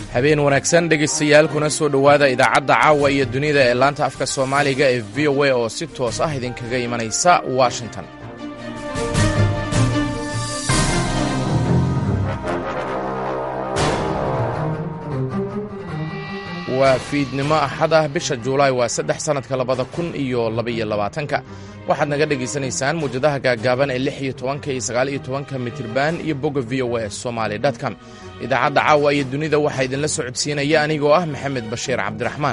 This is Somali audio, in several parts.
habeen wanaagsan dhegaystayaal kuna soo dhowaada idaacadda caawa iyo dunida ee laanta afka soomaaliga ee v o a oo si toos ah idinkaga imanaysa washington waa fiidnimo axad ah bisha juulaay waa saddex sannadka labada kun iyo labaiyo labaatanka waxaad naga dhegaysanaysaan muwjadaha gaaggaaban ee lix iyo tobanka iyo sagaal iyo tobanka mitirban iyo bogga v o a somaali com idaacadda caawa iyo dunida waxaa idinla socodsiinaya anigoo ah maxamed bashiir cabdiraxmaan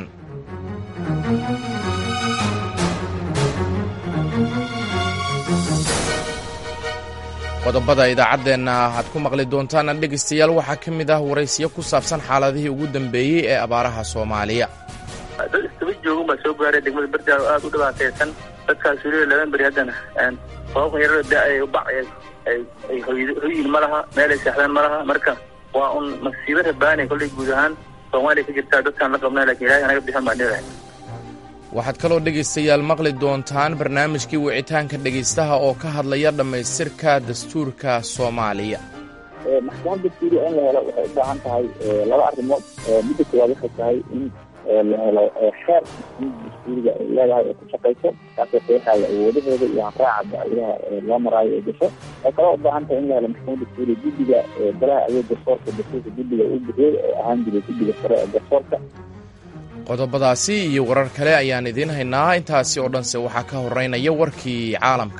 qodobada idaacaddeenna aad ku maqli doontaan dhegaystayaal waxaa ka mid ah waraysiyo ku saabsan xaaladihii ugu dambeeyey ee abaaraha soomaaliya dad istaba joogan baa soo gaaray degmada berdaal oo aada u dhibaataysan dadkaas weliba laban beri haddana sababkan yarada da-ay bac ay hoyin ma laha meelay seexdaan ma laha marka waa un masiibo rabaani kollay guud ahaan soomaaliya ka jirtaa dadkaan la qabnaa lakin ilahay anaga bixin baan dhilahay waxaad kaloo dhegaystayaal maqli doontaan barnaamijkii wicitaanka dhegaystaha oo ka hadlaya dhammaystirka dastuurka soomaaliya maxkamad dastuuriya in la helo waxay u baahan tahay laba arrimood midda koowaad waxay tahay in la helo xeer dastuuriga ay leedahay oo ku shaqayso kaasoo qeexaaya awoodaheeda iyo hanraaca ayaha loo maraayo ee gasho waxay kaloo u baahan tahay in la helo maxkamad dastuuriya guddiga golaha awood garsoorka dastuurka guddiga uu bixiyey oo ahaan jiray guddiga sare ee garsoorka qodobadaasi iyo warar kale ayaan idiin haynaa intaasi oo dhanse waxaa ka horeynaya warkii caalamka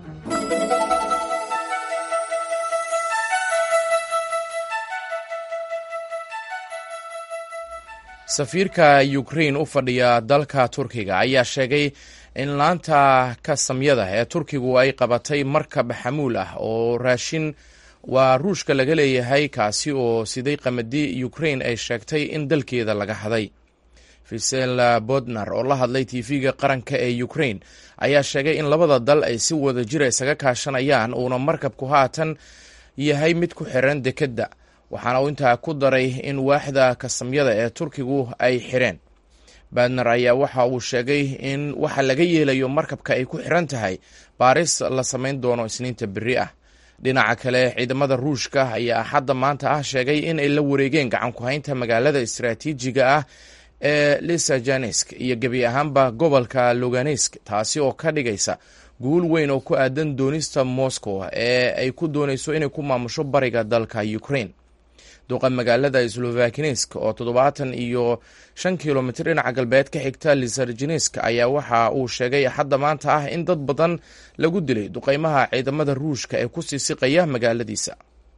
safiirka ukrain u fadhiya dalka turkiga ayaa sheegay in laanta kasamyada ee turkigu ay qabatay markab xamuul ah oo raashin waa ruushka laga leeyahay kaasi oo siday qamadi ukrain ay sheegtay in dalkeeda laga haday fisel bodnar oo la hadlay tv-ga qaranka ee ukrain ayaa sheegay in labada dal ay si wada jira isaga kaashanayaan uuna markabku haatan yahay mid ku xiran dekedda waxaana uu intaa ku daray in waaxda kasamyada ee turkigu ay xireen badner ayaa waxa uu sheegay in waxa laga yeelayo markabka ay ku xiran tahay baaris la samayn doono isniinta beri ah dhinaca kale ciidamada ruushka ayaa axadda maanta ah sheegay in ay la wareegeen gacan ku-haynta magaalada istaraatiijiga ah ee lisajanesk iyo gebi ahaanba gobolka loganesk taasi oo ka dhigaysa guul weyn oo ku aadan doonista moscow ee ay ku doonayso inay ku maamusho bariga dalka ukraine duqa magaalada slovakinesk oo toddobaatan iyo shan kilomitr dhinaca galbeed ka xigta lisarjinesk ayaa waxa uu sheegay axadda maanta ah in dad badan lagu dilay duqeymaha ciidamada ruushka ee ku sii siqaya magaaladiisa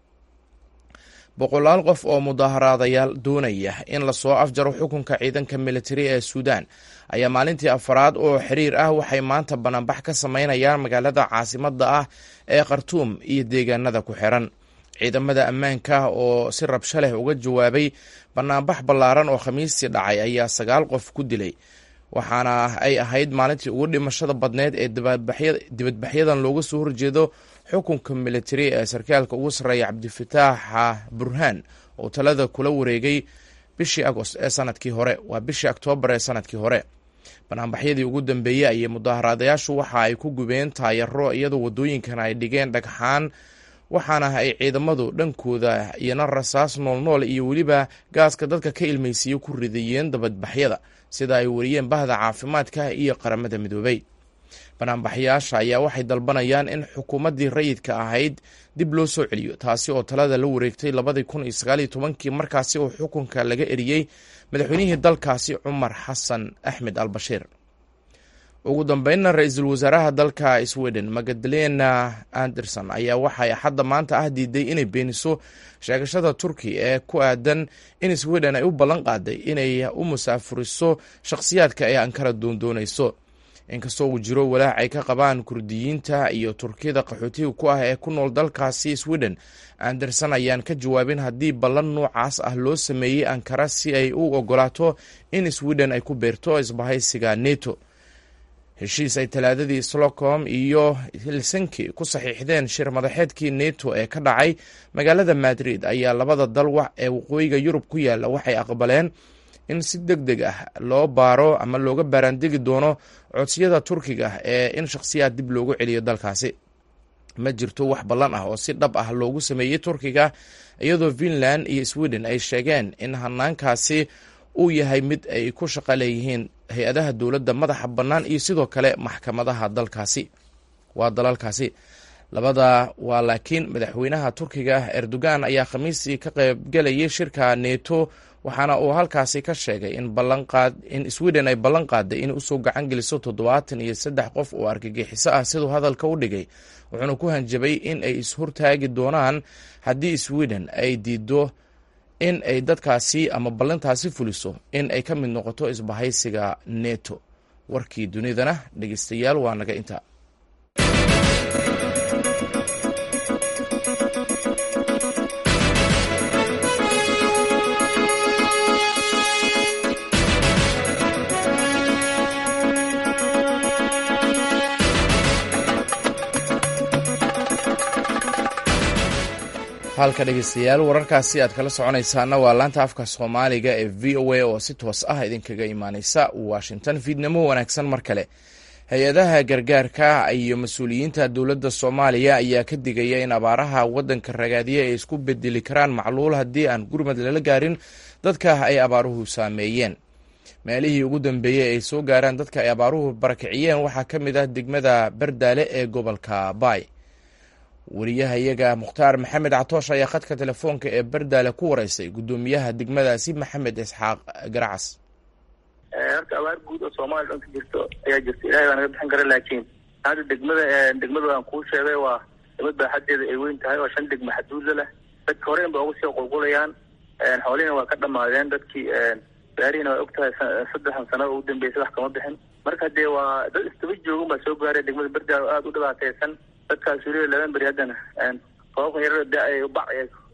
boqolaal qof oo mudaaharaadayaal doonaya in lasoo afjaro xukunka ciidanka militari ee suudan ayaa maalintii afaraad oo xiriir ah waxay maanta banaanbax ka sameynayaan magaalada caasimada ah ee khartuum iyo deegaanada ku xiran ciidamada ammaanka oo si rabsho leh uga jawaabay banaanbax ballaaran oo khamiistii dhacay ayaa sagaal qof ku dilay waxaana ay ahayd maalintii ugu dhimashada badneed ee dibadbaxyadan looga soo horjeedo xukunka militari ee sarkaalka ugu sarreeya cabdifataax burhaan oo talada kula wareegay bishii agost ee sanadkii hore waa bishii oktoobar ee sanadkii hore banaanbaxyadii ugu dambeeyey ayay mudaaharaadayaashu waxa ay ku gubeen taayaro iyadoo wadooyinkan ay dhigeen dhagxaan waxaana ay ciidamadu dhankooda iyana rasaas noolnool iyo weliba gaaska dadka ka ilmaysiiye ku ridayeen dabadbaxyada sida ay wariyeen bahda caafimaadka iyo qaramada midoobay banaanbaxyaasha ayaa waxay dalbanayaan in xukuumaddii rayidka ahayd dib loo soo celiyo taasi oo talada la wareegtay labadii kun iyo sagaaliyo tobankii markaasi oo xukunka laga eriyey madaxweynihii dalkaasi cumar xasan axmed al bashiir ugu dambeynna ra-iisul wasaaraha dalka sweden magdalena anderson ayaa waxay axadda maanta ah diiday inay beeniso sheegashada turki ee ku aadan in sweden ay u ballan qaaday inay u musaafuriso shakhsiyaadka ay ankara doondoonayso inkastoo uu jiro walaac ay ka qabaan kurdiyiinta iyo turkiyada qaxootiga ku ah ee ku nool dalkaasi sweden anderson ayaan ka jawaabin haddii ballan noocaas ah loo sameeyey ankara si ay u ogolaato in sweden ay ku beerto isbahaysiga neto heshiis ay talaadadii slocom iyo helsinki ku saxiixdeen shir madaxeedkii neto ee ka dhacay magaalada madrid ayaa labada dal ee waqooyiga yurub ku yaala waxay aqbaleen in si deg deg ah loo baaro ama looga baaraandegi doono codsiyada turkiga ee in shakhsiyaad dib loogu celiyo dalkaasi ma jirto wax ballan ah oo si dhab ah loogu sameeyey turkiga iyadoo finland iyo sweden ay sheegeen in hanaankaasi uu yahay mid ay ku shaqo leeyihiin hay-adaha dowladda madaxa bannaan iyo sidoo kale maxkamadaha dalkaasi waa dalalkaasi labada waa laakiin madaxweynaha turkiga erdogan ayaa khamiisii ka qaybgelayay shirka neto waxaana uu halkaasi ka sheegay in ballanqaad in sweden ay ballan qaaday in usoo gacan geliso toddobaatan iyo saddex qof oo argagixiso ah siduu hadalka u dhigay wuxuuna ku hanjabay in ay ishortaagi doonaan haddii sweden ay diido in ay dadkaasi ama ballantaasi fuliso in ay ka mid noqoto isbahaysiga neto warkii dunidana dhegeystayaal waa naga inta halka dhegeystayaal wararkaasi aad kala soconaysaana waa laanta afka soomaaliga ee v o a oo si toos ah idinkaga imaaneysa washington fiidnamo wanaagsan mar kale hay-adaha gargaarka iyo mas-uuliyiinta dowladda soomaaliya ayaa ka digaya in abaaraha waddanka ragaadiya ay isku bedeli karaan macluul haddii aan gurmad lala gaarin dadka ay abaaruhu saameeyeen meelihii ugu dambeeyey ay soo gaaraan dadka ay abaaruhu barakiciyeen waxaa ka mid ah degmada bardaale ee gobolka baay wariyahayaga mukhtaar maxamed catoosh ayaa khadka telefoonka ee bardaale ku wareysay guddoomiyaha degmadaasi maxamed isxaaq garacas horta abaar guud oo soomaaliya dhan ka jirto ayaa jirta ilahay baa naga bixin kara laakiin hadda degmada degmada aan kuu sheegay waa degmad baaxadeeda ay weyn tahay oo shan degma xaduudla leh dadka horeyn ba uga sii qulqulayaan xoolihina waa ka dhamaadeen dadkii gaarihina waa og tahay saddexan sano ugu dambeysay wax kama bixin marka dee waa dad istaba joogan baa soo gaaray degmada bardaale oo aada u dhibaateysan dadkaas weliba laban beri haddana roobkan yarada da ay bac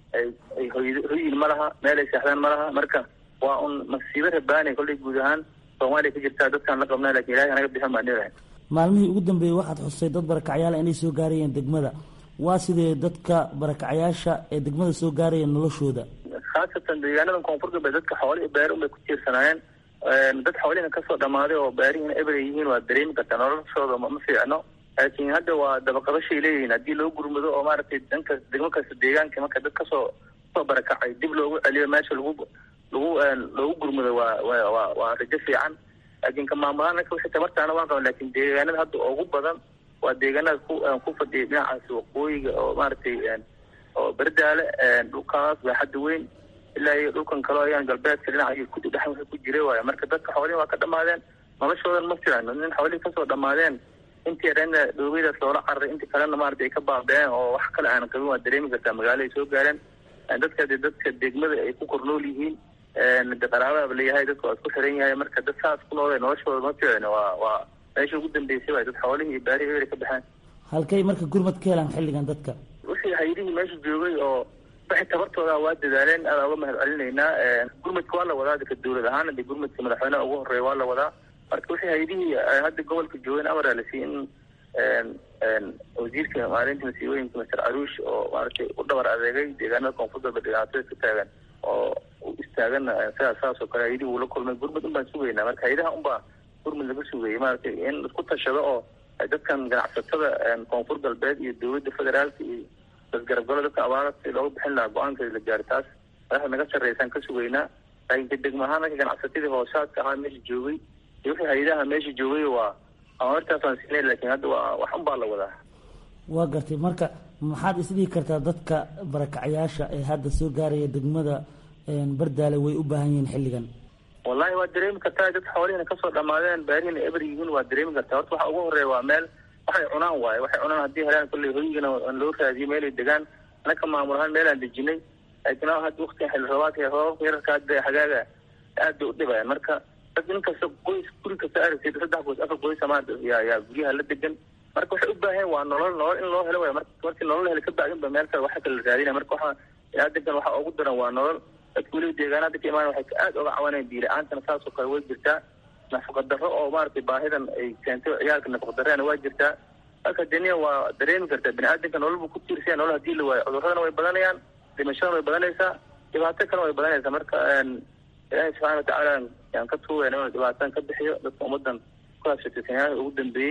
ay hoy hoyin ma laha meel ay seexdaan ma laha marka waa un masiibo rabaani kollay guud ahaan soomaaliya ka jirtaa dadkaan la qabnaa lakin ilahi naga bixin baan dhilahay maalmihii ugu dambeeyey waxaad xusay dad barakacyaala inay soo gaarayeen degmada waa sidee dadka barakacyaasha ee degmada soo gaaraya noloshooda khaasatan deegaanadan koonfur galbeed dadka xooli beeri unbay ku tiirsanaayeen dad xoolihina kasoo dhamaaday oo beerihina eber ay yihiin waa dareemi kartaa noloshooda ma fiicno laakiin hadda waa dabaqabashay leeyihiin haddii loo gurmado oo maaragtay dhanka degmo kasta deegaanka marka dad kasoo kasoo barakacay dib loogu celiyo meesha lagu lagu loogu gurmado waa wa wa waa rajo fiican laakiin ka maamulahaan anka wixii tamartaana waan qaban lakin deegaanada hadda ugu badan waa deegaanada ku ku fadhiyay dhinacaasi waqooyiga oo maaragtay oo berdaale dhulkaas baaxadda weyn ilaa iyo dhulkan kaleo ayaan galbeedka dhinaca iyo kudi dhex wixii ku jiray waayo marka dadka xoolihi waa ka dhamaadeen noloshoodan ma fiicno nin xoolihii kasoo dhamaadeen intii reena dhoobeydaas loola cararay intii kalena maarata ay ka baabeen oo wax kale aanan qabin waa dareemi kartaa magaalo ay soo gaareen dadka de dadka degmada ay ku kornool yihiin de qaraababa leeyahay dadka waa isku xiran yahay marka dad saas ku noole noloshooda ma fiicno waa waa meesha ugu dambeysay waay dad xoolihii iyo baarihii eeri ka baxeen halkay marka gurmad ka helaan xilligan dadka wixii haydihii meesha joogay oo wixii tabartooda waa dadaaleen adaa uga mahad celinaynaa gurmadka waa la wadaa dadka dawlad ahaana de gurmadka madaxweyneha ugu horeeya waa la wadaa marka wixii haydihii hadda gobolka joogeen amaraa la siiyey in wasiirka maalinta masiibooyinka master caruush oo maaragtay u dhabar adeegay deegaanada koonfur galbeed dhibaatada ka taagan oo u istaagana sidaas saas oo kale hayadii uu la kulmay gurmad un baan sugaynaa marka hayadaha un baa gurmad laga sugayay maaragtay in isku tashado oo dadkan ganacsatada koonfur galbeed iyo dowladda federaalka iyo lasgarabgalo dadka abaara si looga bixin lahaa go-aankeeda la gaari taas madaxda naga sarreysaan ka sugaynaa laakiin ka degma ahaan marka ganacsatadii hoosaadka ahaa meesha joogay iyo wixii hayadaha meesha joogay waa amartaasaan siinay laakiin hadda waa wax un baa la wadaa waa gartay marka maxaad isdhihi kartaa dadka barakacyaasha ee hadda soo gaaraya degmada bardaale way u baahan yihiin xilligan wallahi waa dareemi kartaa dad xoolihina kasoo dhamaadeen baarihina eber yihiin waa dareemi kartaa horta waxa ugu horeeya waa meel waxay cunaan waaye waxay cunaan haddii helaan kolley hoygana loo raadiyo meelay degaan anaka maamul ahaan meelaan dejinay laakiin hadda waktiga xilli roobaadka roobabka yararka hadda xagaaga aad bay u dhibayaan marka dad nin kasta qoys guri kasta aragtid saddex qoys afar qoys amaanta yaa yaa guryaha la degan marka waxay u baahan waa nolol nolol in loo helo waay mar markii nolol heli ka bacdin ba meel kale waxa kale la raadinaya marka waxa adegan waxa ugu daran waa nolol dadka weliba deegaanada ka imaan waxay aad uga cawanayaan biila-aantana saas oo kale way jirtaa nafaqa darro oo maaragtay baahidan ay keentay ciyaalka nafaqa darreena waa jirtaa marka deniya waa dareemi kartaa bini aadamka nolol buu ku tiirsaya nolol hadii la waayo cudurradana way badanayaan dhimashadana way badanaysaa dhibaato kalena way badanaysaa marka ilaahay subxana watacaala yaan ka tuugayna inuu dhibaatadan ka bixiyo dadka ummadan ku habsatay sanyaada ugu dambeeyey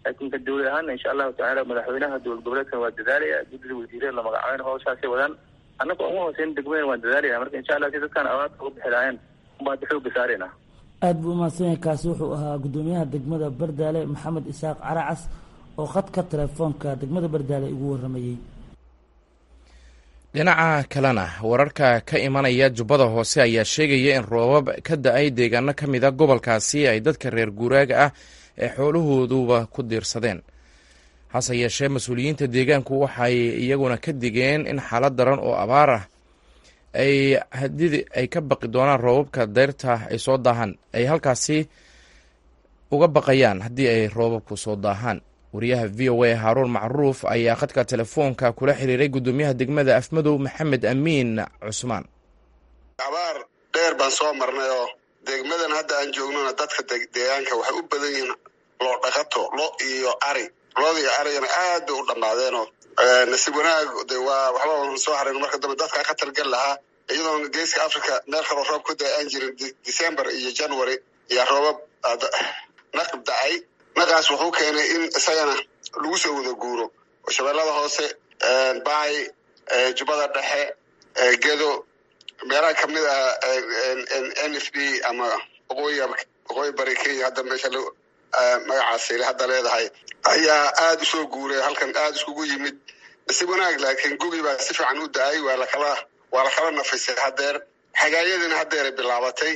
laakiin ka dawlad ahaana insha allahu tacaala madaxweynaha dowlad goboleedkan waa dadaalaya guddida wasiirada la magacaabeyna hawshaasay wadaan annaga uma hooseyn degmeen waan dadaalaya marka insha allah si dadkaan abaarta uga bixi lahayn unbaa hadda xooga saarayna aada buu umahadsan yahay kaasi wuxuu ahaa guddoomiyaha degmada bardaale maxamed isaaq caracas oo khadka telefoonka degmada bardaale ugu waramayey dhinaca kalena wararka ka imanaya jubbada hoose ayaa sheegaya in roobab ka da-ay deegaano ka mid a gobolkaasi ay dadka reer guuraaga ah ee xoolahooduba ku diirsadeen hase yeeshee mas-uuliyiinta deegaanku waxay iyaguna ka digeen in xaalad daran oo abaar ah ay hadii ay ka baqi doonaan roobabka deyrta ay soo daahaan ay halkaasi uga baqayaan haddii ay roobabku soo daahaan wariyaha v o a haaruun macruuf ayaa khadka telefoonka kula xiriiray guddoomiyaha degmada afmadow maxamed amiin cusmaan abaar dheer baan soo marnay oo degmadan hadda aan joognona dadka deegaanka waxay u badan yihiin loo dhaqato lo iyo ari looda iyo arigana aad bay u dhammaadeenoo nasiib wanaag de waa waxba soo harayn marka dambe dadka khatar gal lahaa iyadoona geeska africa meel kaloo roob ku da aan jirin december iyo january iyo roobab naqib da-ay naqaas wuxuu keenay in isagana lagu soo wada guuro shabeellada hoose baay jubbada dhexe gedo meelaha kamid ah n f d ama waqooyi waqooyi bari kenya hadda meesha magacaasayl hadda leedahay ayaa aada usoo guuray halkan aada iskugu yimid nasiib wanaag laakiin gugi baa si fiican u da-ay waa lakala waa lakala nafisay haddeer xagaayadina haddeeray bilaabatay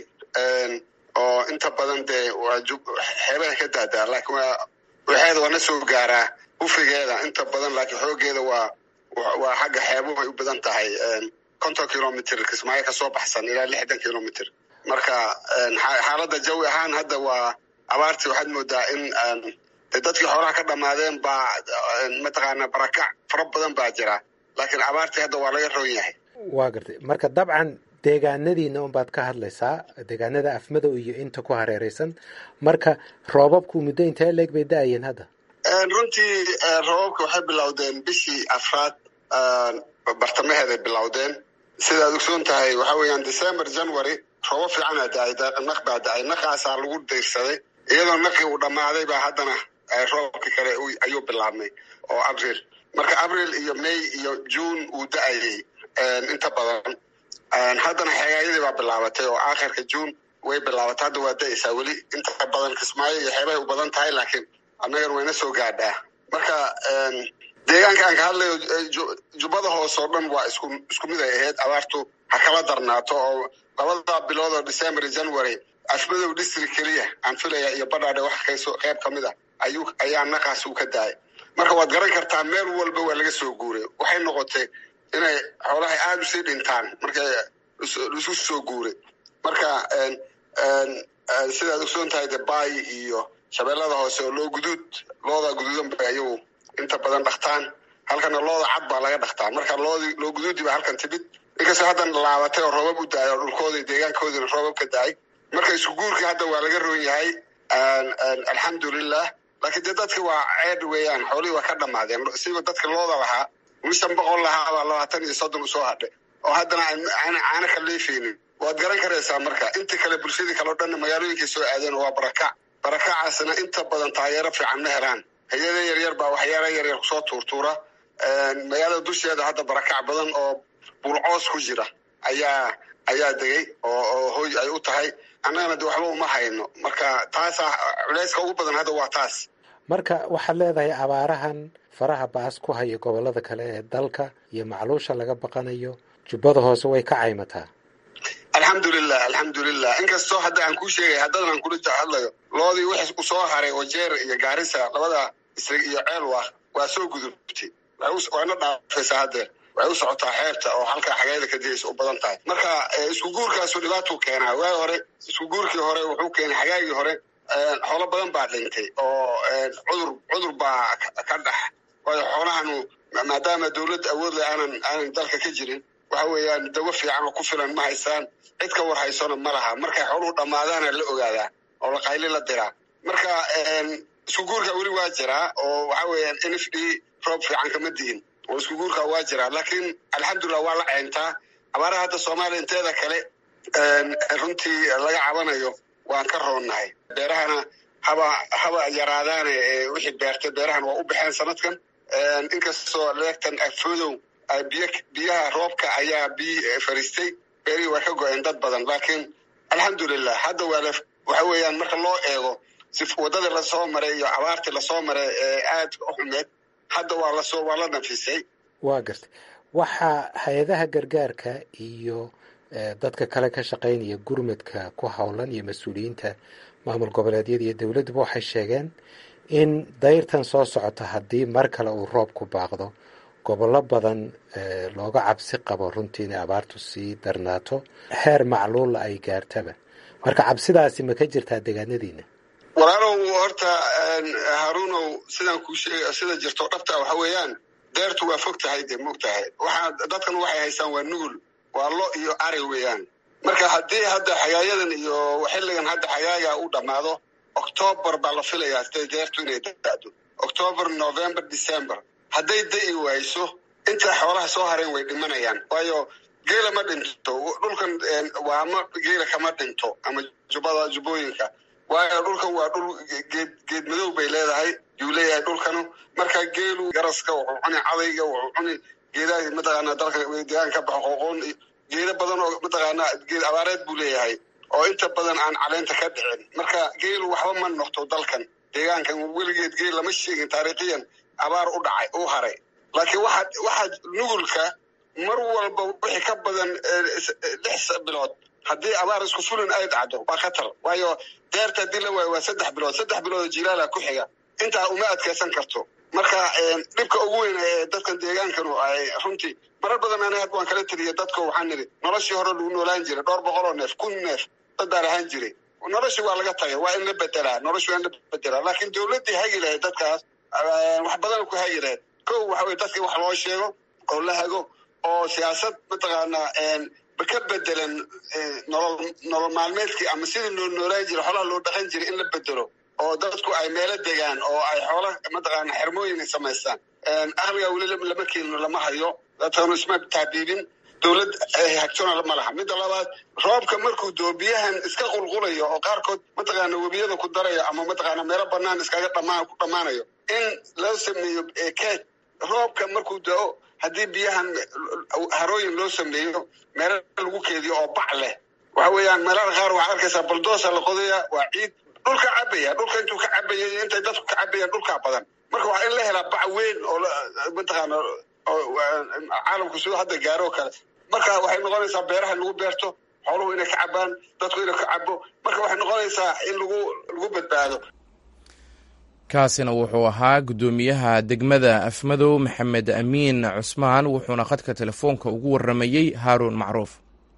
oo inta badan dee waa xeebaha ka daadaa laakiin waa waxeeda waa na soo gaaraa ufrigeeda inta badan laakiin xoogeeda waa waa xagga xeebuhu ay u badan tahay konton kilomitr kismaayo kasoo baxsan ilaa lixdan kilomitr marka xaaladda jawi ahaan hadda waa abaartii waxaad moodaa in de dadkii xoolaha ka dhamaadeen baa mataqaana barakac fara badan baa jira laakiin abaartii hadda waa laga roon yahay waa gartay marka dabcan deegaanadiina unbaad ka hadlaysaa deegaanada afmadow iyo inta ku hareereysan marka roobabku muddo intee leeg bay da-ayeen hadda runtii roobabka waxay bilowdeen bishii afraad bartamaheeday bilowdeen sidaad ogsoon tahay waxa weeyaan december january roobab fiicanaa da-ay naq baa da-ay naqaasaa lagu dayrsaday iyadoo naqii uu dhammaaday baa haddana roobabkii kale ayuu bilaabmay oo abril marka abril iyo may iyo june uu da-ayay inta badan haddana xeegaayadii baa bilaabatay oo aakhirka june way bilaabatay hadda waa da-aysaa weli inta badan kismaayo iyo xeebahay u badan tahay laakiin annagana wayna soo gaadhaa marka deegaanka aan ka hadlayo jubbada hoose oo dhan waa isku isku mid ay ahayd abaartu ha kala darnaato oo labada bilood oo december january afmadow district keliya aan filaya iyo badhaadhe wax kayso qayb ka mid ah ayuu ayaa naqaas uu ka daayay marka waad garan kartaa meel walba waa laga soo guuray waxay noqotay inay xoolaha aada usii dhintaan markay isu soo guuray marka sidaad ogsoon tahay de baay iyo shabeellada hoose oo loo guduud looda guduudan bay ayagu inta badan dhaktaan halkana looda cad baa laga dhaktaa marka loodi loo guduudi baa halkan timid inkastoo haddan laabatay oo roobab u da-ay oo dhulkooda deegaankoodina roobab ka da-ay marka isku guurkii hadda waa laga roon yahay alxamdulilah laakiin dee dadki waa ceed weeyaan xoolihii waa ka dhamaadeen siba dadka looda lahaa wishan boqol lahaa baa labaatan iyo soddon usoo hadhay oo haddana caana ka leefeynin waad garan karaysaa marka inta kale bulshadii kale o dhanna magaalooyinkay soo aadeen oo waa barakac barakacaasna inta badan taageero fiican ma helaan hay-ada yaryar baa waxyaala yaryar kusoo tuurtuura magaalada dusheeda hadda barakac badan oo bulcoos ku jira ayaa ayaa degay oo oo hoy ay u tahay annagana de waxba uma hayno marka taasaa culeyska ugu badan hadda waa taas marka waxaad leedahay abaarahan faraha baas ku haya gobollada kale ee dalka iyo macluusha laga baqanayo jubbada hoose way ka caymataa alxamdulilah alxamdulilah inkastoo hadda aan kuu sheegay haddadan aan kula hadlayo loodii wix usoo haray oo jeer iyo gaarisa labada isrig iyo ceelwa waa soo gudubtay waana dhaafaysaa haddeer waxay u socotaa xeebta oo halkaa xageeda ka diyaysa u badan tahay marka isku guurkaasu dhibaatuu keenaa waagi hore isku guurkii hore wuxuu keenay xagaagii hore xoolo badan baa dhintay oo cudur cudur baa ka dhex waayo xoolahanu maadaama dawladda awood leh aanan aanan dalka ka jirin waxa weeyaan dawo fiican oo ku filan ma haystaan cid ka war haysona ma laha markay xooluhu dhammaadaana la ogaadaa oo la qayli la diraa marka isku guurka weli waa jiraa oo waxa weeyaan n f d roob fiican kama dihin oo isku guurka waa jiraa laakiin alxamdulilah waa la ceyntaa abaaraha hadda soomaaliya inteeda kale runtii laga cabanayo waan ka roonnahay beerahana haba haba yaraadaane wixii beertay beerahan waa u baxeen sanadkan inkastoo leegtan afoodow biy biyaha roobka ayaa biy fariistay beerihii waa ka go-een dad badan laakiin alxamdulilah hadda waa la waxa weeyaan marka loo eego si waddadii lasoo maray iyo abaartii lasoo maray ee aad u xumeed hadda waa lasoo waa la nafisay waa gartay waxaa hay-adaha gargaarka iyo dadka kale ka shaqaynaya gurmadka ku howlan iyo mas-uuliyiinta maamul goboleedyada iyo dowladduba waxay sheegeen in dayrtan soo socota haddii mar kale uu roobku baaqdo gobollo badan looga cabsi qabo runtii inay abaartu sii darnaato heer macluula ay gaartaba marka cabsidaasi ma ka jirtaa deegaanadiina walaalow horta haruunow sidaan kuu sheega sida jirto dhabta waxa weeyaan deertu waa fog tahay de mog tahay waxaa dadkan waxay haystaan waa nugul waa lo iyo ari weeyaan marka haddii hadda xagaayadan iyo xilligan hadda xagaaga u dhammaado octoobar baa la filayaa siday deertu inay dado octoobar november december hadday da'i wayso inta xoolaha soo hareen way dhimanayaan waayo geela ma dhinto dhulkan waama geela kama dhinto ama jubbada jubbooyinka waayo dhulkan waa dhul geed geed madow bay leedahay yuu leeyahay dhulkanu marka geelu garaska wuxuu cuni cadayga wuxuu cuni geedaha mataqaanaa dalka deegaan ka baxo qoqoon geeda badan oo mataqaanaa geed abaareed buu leeyahay oo inta badan aan caleenta ka dhicin marka geelu waxba ma noqto dalkan deegaankan weligeed geel lama sheegin taariikhiyan abaar u dhacay u haray laakiin waxaad waxaad nugulka mar walba wixii ka badan lix bilood haddii abaar isku fulin ay dhacdo waa khatar waayo deerta haddii la waayo waa saddex bilood saddex bilood jilaala ku xiga intaa uma adkaysan karto marka dhibka ugu weyn ee dadkan deegaankanu ay runtii marar badan ani hadda waan kala teliya dadka waxaan nidhi noloshii hore lagu noolaan jiray dhowr boqol oo neef kun neef dad baa lahaan jiray noloshii waa laga tagay waa in la bedelaa noloshii waa in la bedelaa laakiin dowladdii hagi lahayd dadkaas wax badan ku hagi lahayd kow waxa weye dadkii wax loo sheego oo la hago oo siyaasad mataqaanaa ka bedelan nolol nolol maalmeedkii ama sidii loo noolaan jiray xoolaha loo dhaqan jiray in la bedelo oo dadku ay meelo degaan oo ay xoola mataqaana xermooyin ay samaystaan aqliga weli lama keenino lama hayo dadkanu isma taabiibin dowlad hagtona ma laha midda labaad roobka markuu doo biyahan iska qulqulayo oo qaarkood mataqaana webiyada ku darayo ama mataqaana meelo banaan iskaga dhamaa ku dhammaanayo in loo sameeyo keed roobka markuu dao haddii biyahan harooyin loo sameeyo meelo lagu keediyo oo bac leh waxa weeyaan meelaha qaar waxaad arkaysaa baldoosa la qodaya waa ciid dhulka cabaya dhulka intuu ka cabaya intay dadku ka cabayaan dhulkaa badan marka waa in la helaa bac weyn oo mataqaana caalamku siduu hadda gaaro kale marka waxay noqonaysaa beeraha in lagu beerto xooluhu inay ka cabaan dadku inay ka cabo marka waxay noqonaysaa in lagu lagu badbaado kaasina wuxuu ahaa guddoomiyaha degmada afmadow maxamed amiin cusmaan wuxuuna khadka telefoonka ugu waramayey haaruun macruuf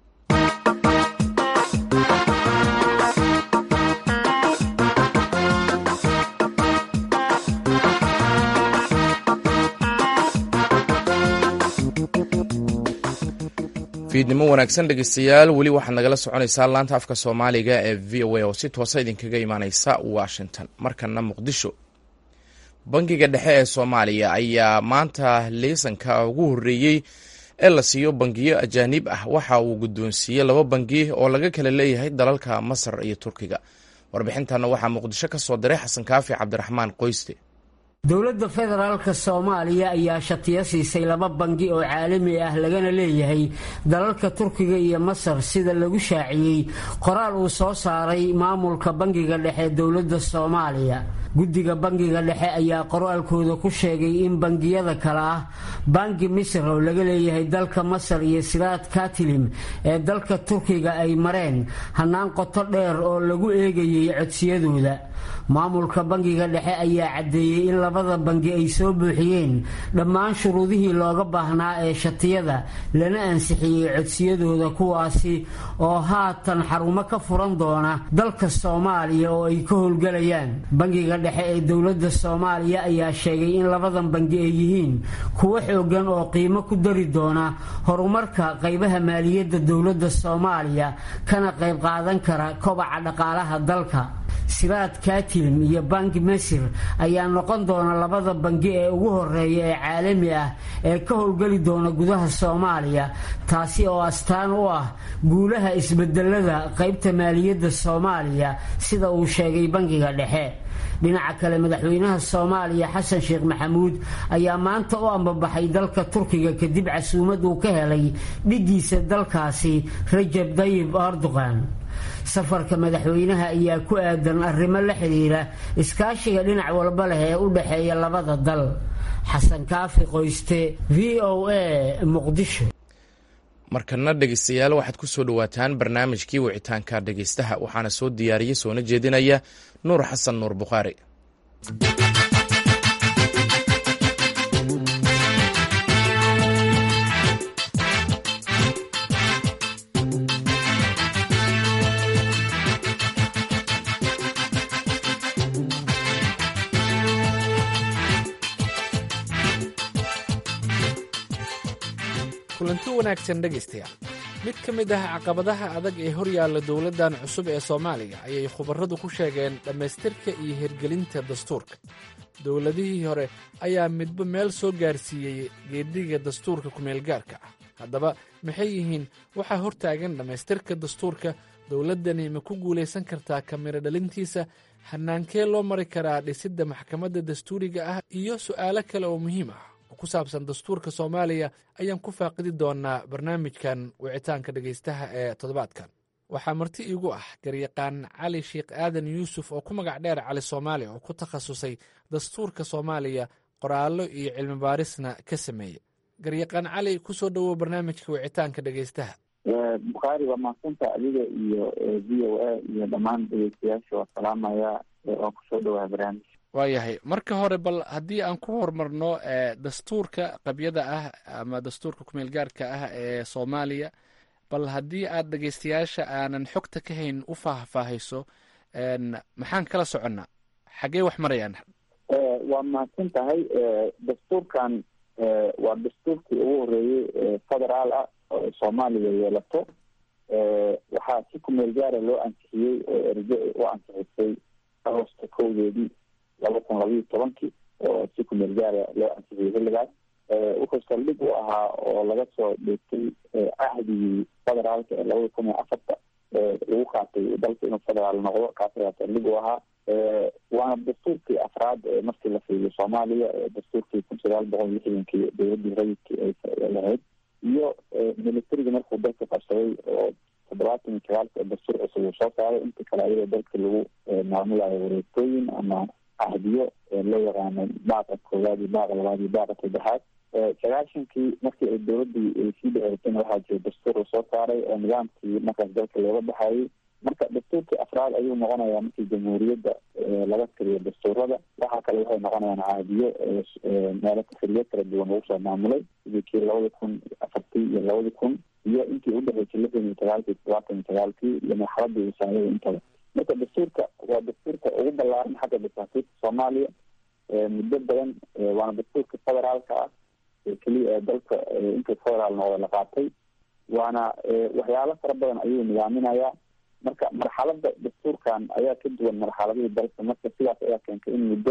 fiidnimo wanaagsan dhegeystayaal weli waxaad nagala soconaysaa laanta afka soomaaliga ee v o a oo si toosa idinkaga imaaneysa washington markana muqdisho bangiga dhexe ee soomaaliya ayaa maanta leysanka ugu horreeyey ee la siiyo bangiyo ajaanib ah waxa uu guddoonsiiyey laba bangi oo laga kala leeyahay dalalka masar iyo turkiga warbixintanna waxaa muqdisho ka soo diray xasan kaafi cabdiraxmaan qoyste dowladda federaalka soomaaliya ayaa shatiyo siisay laba bangi oo caalami ah lagana leeyahay dalalka turkiga iyo masar sida lagu shaaciyey qoraal uu soo saaray maamulka bangiga dhexe dowladda soomaaliya guddiga bangiga dhexe ayaa qoraalkooda ku sheegay in bangiyada kale ah bangi misr oo laga leeyahay dalka masar iyo siraad katilim ee dalka turkiga ay mareen hannaan qoto dheer oo lagu eegayay codsiyadooda maamulka bangiga dhexe ayaa caddeeyey in labada bangi ay soo buuxiyeen dhammaan shuruudihii looga baahnaa ee shatiyada lana ansixiyey codsiyadooda kuwaasi oo haatan xarumo ka furan doona dalka soomaaliya oo ay ka howlgelayaan bangiga dhexe ee dowladda soomaaliya ayaa sheegay in labadan bangi ay yihiin kuwo xoogan oo qiimo ku dari doona horumarka qaybaha maaliyadda dowladda soomaaliya kana qayb qaadan kara kobaca dhaqaalaha dalka siraad katilin iyo bangi masir ayaa noqon doona labada bangi ee ugu horeeya ee caalami ah ee ka howlgeli doona gudaha soomaaliya taasi oo astaan u ah guulaha isbedelada qaybta maaliyadda soomaaliya sida uu sheegay bangiga dhexe dhinaca kale madaxweynaha soomaaliya xasan sheekh maxamuud ayaa maanta u ambabaxay dalka turkiga kadib casuumad uu ka helay dhigiisa dalkaasi rajab dayib erdogan safarka madaxweynaha ayaa ku aadan arrimo la xidhiira iskaashiga dhinac walba leh ee u dhexeeya labada dal xasan kaafi qoyste v o a muqdisho markana dhegeystayaal waxaad ku soo dhowaataan barnaamijkii wicitaanka dhegeystaha waxaana soo diyaariyey soona jeedinaya nuur xasan nuur bukhaari kulanti wanaagsan dhegaystayaal mid ka mid ah caqabadaha adag ee hor yaalla dowladdan cusub ee soomaaliya ayay khubarradu ku sheegeen dhammaystirka iyo hirgelinta dastuurka dowladihii hore ayaa midba meel soo gaarsiiyey geedhiga dastuurka kumeelgaarka ah haddaba maxay yihiin waxaa hortaagan dhammaystirka dastuurka dowladdani ma ku guulaysan kartaa kamiro dhalintiisa hanaankee loo mari karaa dhisidda maxkamadda dastuuriga ah iyo su'aalo kale oo muhiim ah ku saabsan dastuurka soomaaliya ayaan ku faaqidi doonaa barnaamijkan wicitaanka dhegaystaha ee toddobaadkan waxaa marti iigu ah garyaqaan cali sheekh aadan yuusuf oo ku magac dheer cali soomaaliya oo ku takhasusay dastuurka soomaaliya qoraallo iyo cilmi baarisna ka sameeya garyaqaan cali kusoo dhowow barnaamijka wicitaanka dhegaystaha bukhaari waa mahadsanta adiga iyo v o a iyo dhammaan dhegeystayaasha waa salaamaya waa kusoo dhowaa barnaamij waayahay marka hore bal haddii aan ku horumarno dastuurka qabyada ah ama dastuurka kumeel gaarka ah ee soomaaliya bal haddii aad dhegeystayaasha aanan xogta ka hayn u faahfaahayso maxaan kala soconnaa xaggee wax marayaan waa mahadsan tahay dastuurkan waa dastuurkii ugu horeeyey federaal ah oo soomaaliya yeelato waxaa si kumeel gaara loo ansixiyey oo erge u ansixisay agosta kowdeedii laba kun labayo tobankii oo si kumeel gaara loo ansixiyey xilligaas wuxuu saldhig u ahaa oo laga soo dheegtay cahdigii federaalka ee labada kun iyo afarta lagu qaatay dalka inuu federaal noqdo kaas ayaa saldhig u ahaa waana dastuurkii afraad ee markii la fiiriyo soomaaliya dastuurkii kun sagaal boqol lixdankii dowladii rayidkii ay lahayd iyo militariga markuu dalka qabsaday oo toddobaatan iyo sagaalka dastuur cusub uu soo saaray inta kale ayadoo dalka lagu maamulayo wareegtooyin ama ahdiyo loo yaqaano baaqa koowaad iyo baaqa labaad iyo baaqa saddexaad sagaashankii markii ay dowladii ay sii dhaceysayna waxaa jira dastuur uu soo saaray oo nidaamkii markaas dalka looga baxayay marka dastuurkii afraad ayuu noqonayaa markii jamhuuriyadda laga tiriyo dastuurada waxaa kale waxay noqonayaan caadiyo meelo xiliyo kala duwan lagu soo maamulay sidii kii labada kun afartii iyo labada kun iyo intii udhexeysay lixdan iyo sagaalkii todobaatan iyo sagaalkii iyo marxaladii wasaayada intaba marka dastuurka waa dastuurka ugu ballaaran xagga dasaatiirka soomaaliya muddo badan waana dastuurka federaalka ah keliya ee dalka inta federaal noqda la qaatay waana waxyaalo fara badan ayuu nidaaminayaa marka marxalada dastuurkan ayaa ka duwan marxaladihii dalka marka sidaas ayaa keentay in muddo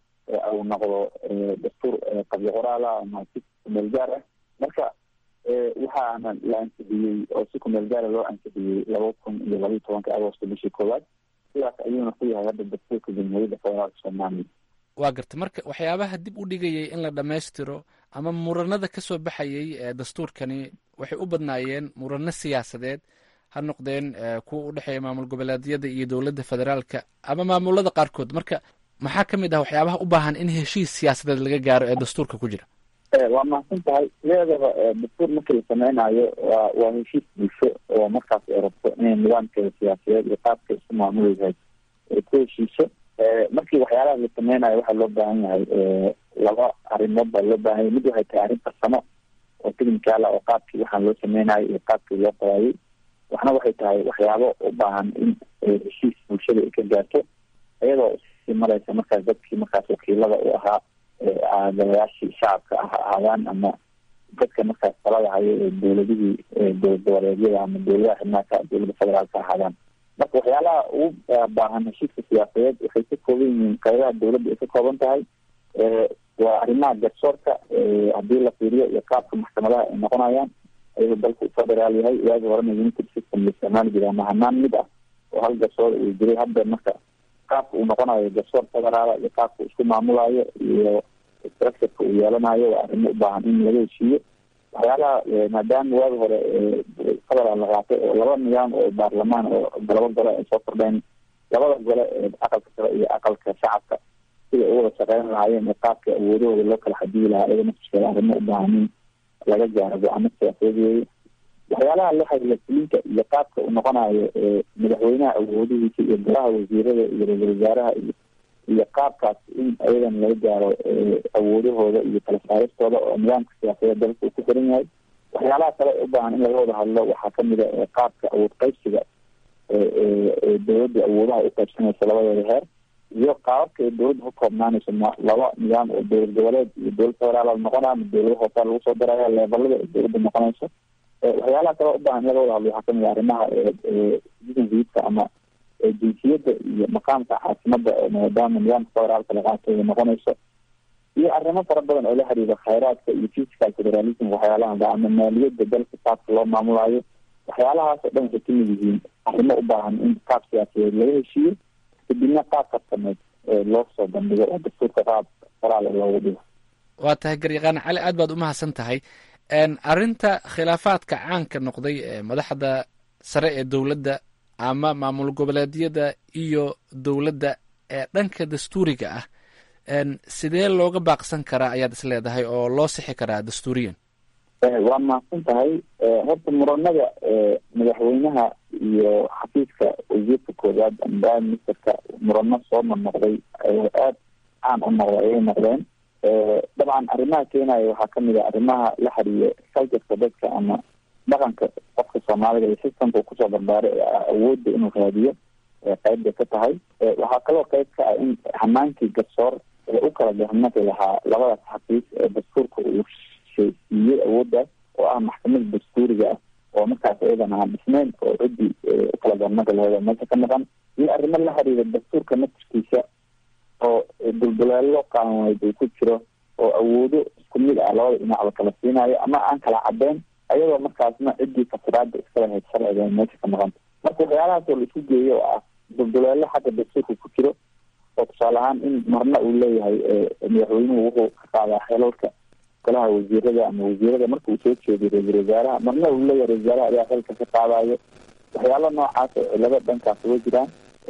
uu noqdo dastuur qabyo qoraal ah ama si kumeel gaar ah marka waxaana la ansixiyey oo si kumeel gaara loo ansixiyey laba kun iyo labaiyo tobanka agosto bishii koowaad sidaas ayuuna ku yahay hadda dastuurka jamhuuriyadda federaalka soomaaliya waa garta marka waxyaabaha dib u dhigayay in la dhammaystiro ama muranada ka soo baxayay ee dastuurkani waxay u badnaayeen murano siyaasadeed ha noqdeen kuwa u dhexeeya maamul goboleedyada iyo dowladda federaalka ama maamulada qaarkood marka maxaa ka mid ah waxyaabaha u baahan in heshiis siyaasadeed laga gaaro ee dastuurka ku jira waa mahadsan tahay sideedaba dastuur markii la sameynayo waa waa heshiis bulsho oo markaas ay rabto inay nidaamkeeda siyaasadeed iyo qaabka isku maamuleysahay ay ku heshiiso markii waxyaalaha la sameynayo waxaa loo baahan yahay laba arrimood baa loo baahan yahay mid waxay tahay arrin farsamo oo technical ah oo qaabkii waxaan loo sameynayo iyo qaabkii loo qoraayay waxna waxay tahay waxyaabo u baahan in heshiis bulshada ay ka gaarto iyadoo sii mareysa markaas dadkii markaas wakiilada u ahaa golayaashii shacabka ah ahaadaan ama dadka markaas talada hayo ee dowladihii dowlad goboleedyada ama dowladaha xibnaaka dowladda federaalka ahaadaan marka waxyaalaha ugu baahan heshiiska siyaasadeed waxay ka kooban yihiin qaybaha dowladda ay ka kooban tahay waa arrimaha garsoorka haddii la fiiriyo iyo qaabka maxkamadaha ay noqonayaan ayagoo dalku federaal yahay waagi horena united system la isticmaali jiray ama hanaan mid ah oo hal garsoor uu jiray hadda marka qaabka uu noqonayo garsoor federaala iyo qaabka uu isku maamulayo iyo structureka uu yeelanayo waa arrimo u baahan in laga heshiiyo waxyaalaha maadaama waagi hore federaal la qaatay oo laba nidaam oo baarlamaan oo laba gole ay soo kordheen labada gole ee aqalka sare iyo aqalka shacabka siday u wada shaqeyn lahaayeen ee qaabka awoodahooda loo kala xadiyi lahaa iyada naftiskeeda arrimo u baahan in laga gaaro go-aano siyaasadeed weeye waxyaalaha la xiriira fulinka iyo qaabka uu noqonayo madaxweynaha awoodihiisa iyo golaha wasiirada iyo ra-isul wasaaraha iyo iyo qaabkaas in ayadan laga gaaro awoodahooda iyo kala saaristooda oo nidaamka siyaasadeed dalka uu ku xiran yahay waxyaalaha kale u baahan in laga wada hadlo waxaa kamid a qaabka awood qaybsiga dowladda awoodaha u qaybsanaysa labadeeda heer iyo qaababka ay dowladda ka koobnaanayso laba nidaam oo dowlad goboleed iyo dowlad federaal noqonaa ama dowlada hoosaa lagu soo daraya leebalada ay dowladda noqonayso waxyaalaha kale u baahan in laga wada hadlo waxaa kamid a arrimaha citizenshipka ama jinsiyadda iyo maqaamka caasimada maadaama nidaamka federaalka la qaatay ay noqonayso iyo arrimo fara badan oo la xiriira khayraadka iyo physical federalism waxyaalaha ama maaliyadda dalka qaabka loo maamulayo waxyaalahaas oo dhan waxay kamid yihiin arrimo u baahan in qaab siyaasadeed laga heshiiyo kadibna qaab karsameed loo soo bandhigo oo dastuurka qaab qoraal loogu dhigo waa tahay garyaqaan cali aad baad umahadsan tahay arrinta khilaafaadka caanka noqday ee madaxda sare ee dowladda ama maamul goboleedyada iyo dowladda ee dhanka dastuuriga ah sidee looga baaqsan karaa ayaad is leedahay oo loo sixi karaa dastuuriyan waa mahadsan tahay horta muranada madaxweynaha iyo xafiiska wasiirka koowaad ama prime ministerka murano soo marnoqday aada caan u noqday ayay noqdeen dabcan arrimaha keenaya waxaa kamid a arrimaha la xiriira culturka dadka ama dhaqanka qofka soomaalida iyo systemka uu kusoo barbaaray awoodda inuu raadiyo qeyb bay ka tahay waxaa kaloo qeyb ka ah in hamaankii garsoor ee u kala gahmadi lahaa labadaas xafiis ee dastuurka uu siiyey awooddaas oo ah maxkamada dastuuriga ah oo markaas iyadan aan dhisneyn oo ciddii ukala gahmadi laheed oo meesha ka maqan iyo arrimo la xiriira dastuurka naftirkiisa oo dulduleelo qaanuuneed uu ku jiro oo awoodo isku mid ah labada dhinac la kala siinayo ama aan kala cadeyn ayadoo markaasna ciddii fasiraada iskala hayd sharciga meesha ka maqanta marka waxyaalahaas oo la isku geeyo oo ah dulduleelo xagga dastuurka ku jiro oo tusaale ahaan in marna uu leeyahay madaxweynuhu wuxuu ka qaadaa xelalka golaha wasiirada ama wasiirada marka uu soo jeediyo ra-isul wasaaraha marna uu leeyahay ra-isul wasaaraha ayaa xelka ka qaadayo waxyaalo noocaas oo cilado dhankaas uga jiraan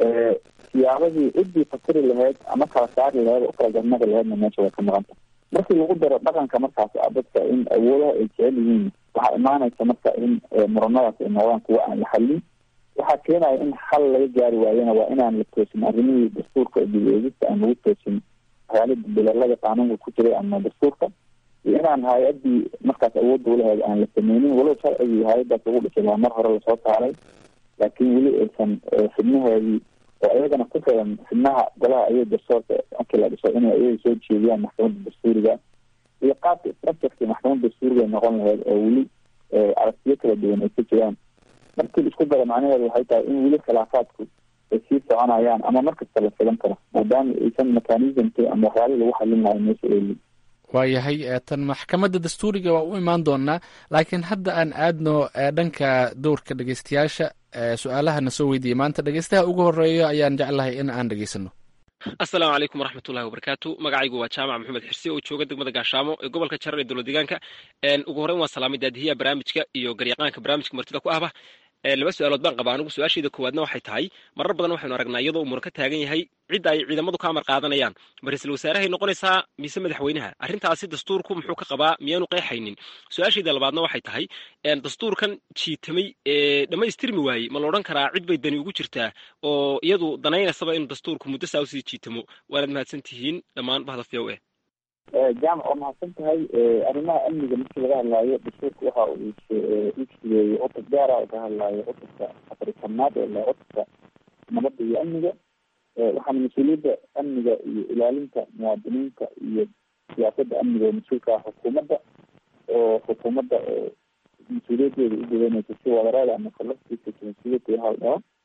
siyaabadii ciddii fasiri laheyd ama kala saari laheyd oo kala garnadi laheydna meesha way ka maqanta markii lagu daro dhaqanka markaas ah dadka in awoodaha ay jecel yihiin waxaa imaanaysa marka in muranadaas ay noqdaan kuwa aan la xallin waxaa keenaya in xal laga gaari waayona waa inaan la toosin arrimihii dastuurka dib eegista aan lagu toosin waxyaala dulduleelada qaanuunka ku jiray ama dastuurka iyo inaan hay-adii markaas awoodda ulaheed aan la sameynin walow sharcigii hay-adaas lagu dhisay waa mar hore lasoo saaray laakiin weli aysan xibnaheedii oo iyagana ku xiran xibnaha golaha ayaga garsoorka markii la dhiso inay iyaga soo jeediyaan maxkamadda dastuuriga iyo qaabka structurkii maxkamadda dastuuriga noqon laheyd oo weli aragtiyo kala duwan ay ka jiraan markii isku dara macnaheedu waxay tahay in weli khilaafaadku ay sii soconayaan ama markasta la filan karo maadaama aysan mechanismki ama waxyaalihii lagu xalin lahay meesha eeli waayahay tan maxkamadda dastuuriga waa u imaan doonaa laakiin hadda aan aadno dhanka dowrka dhegeystayaasha su-aalahana soo weydiiyey maanta dhegeystaha ugu horeeyo ayaan jeclahay in aan dhegeysano assalaamu calaykum waraxmatullahi wabarakaatu magacaygu waa jaamac maxamed xirsi oo jooga degmada gaashaamo ee gobolka jarar ee dowlad deegaanka ugu horreyn waan salaamay daadihiya barnaamijka iyo garyaqaanka barnaamijka martida ku ahba laba su-aalood baan qabaa anigu su-aashayda koowaadna waxay tahay marar badan waxaynu aragnaa iyadoo umur ka taagan yahay cidda ay ciidamadu ka amar qaadanayaan ma ra-iisul wasaarahay noqonaysaa mise madaxweynaha arrintaasi dastuurku muxuu ka qabaa miyaanu qeexaynin su-aashayda labaadna waxay tahay dastuurkan jiitamay ee dhammaystirmi waayey ma la odhan karaa cid bay dani ugu jirtaa oo iyadu danaynaysaba inuu dastuurku muddo saa usii jiitamo waanaad mahadsan tihiin dhammaan bahda v o e jaamac waa mahadsan tahay arrimaha amniga markii laga hadlaayo dastuurka waxa uu ijigeeyey cutub gaara oo ka hadlaayo cutubka afrikanaad ee la cutubka nabadda iyo amniga waxaana mas-uuliyadda amniga iyo ilaalinta muwaadiniinta iyo siyaasadda amniga oo mas-uulka ah xukuumadda oo xukuumadda mas-uuliyaddeeda u gudanaysa si wadareeda ama collective responsibility hal dhaho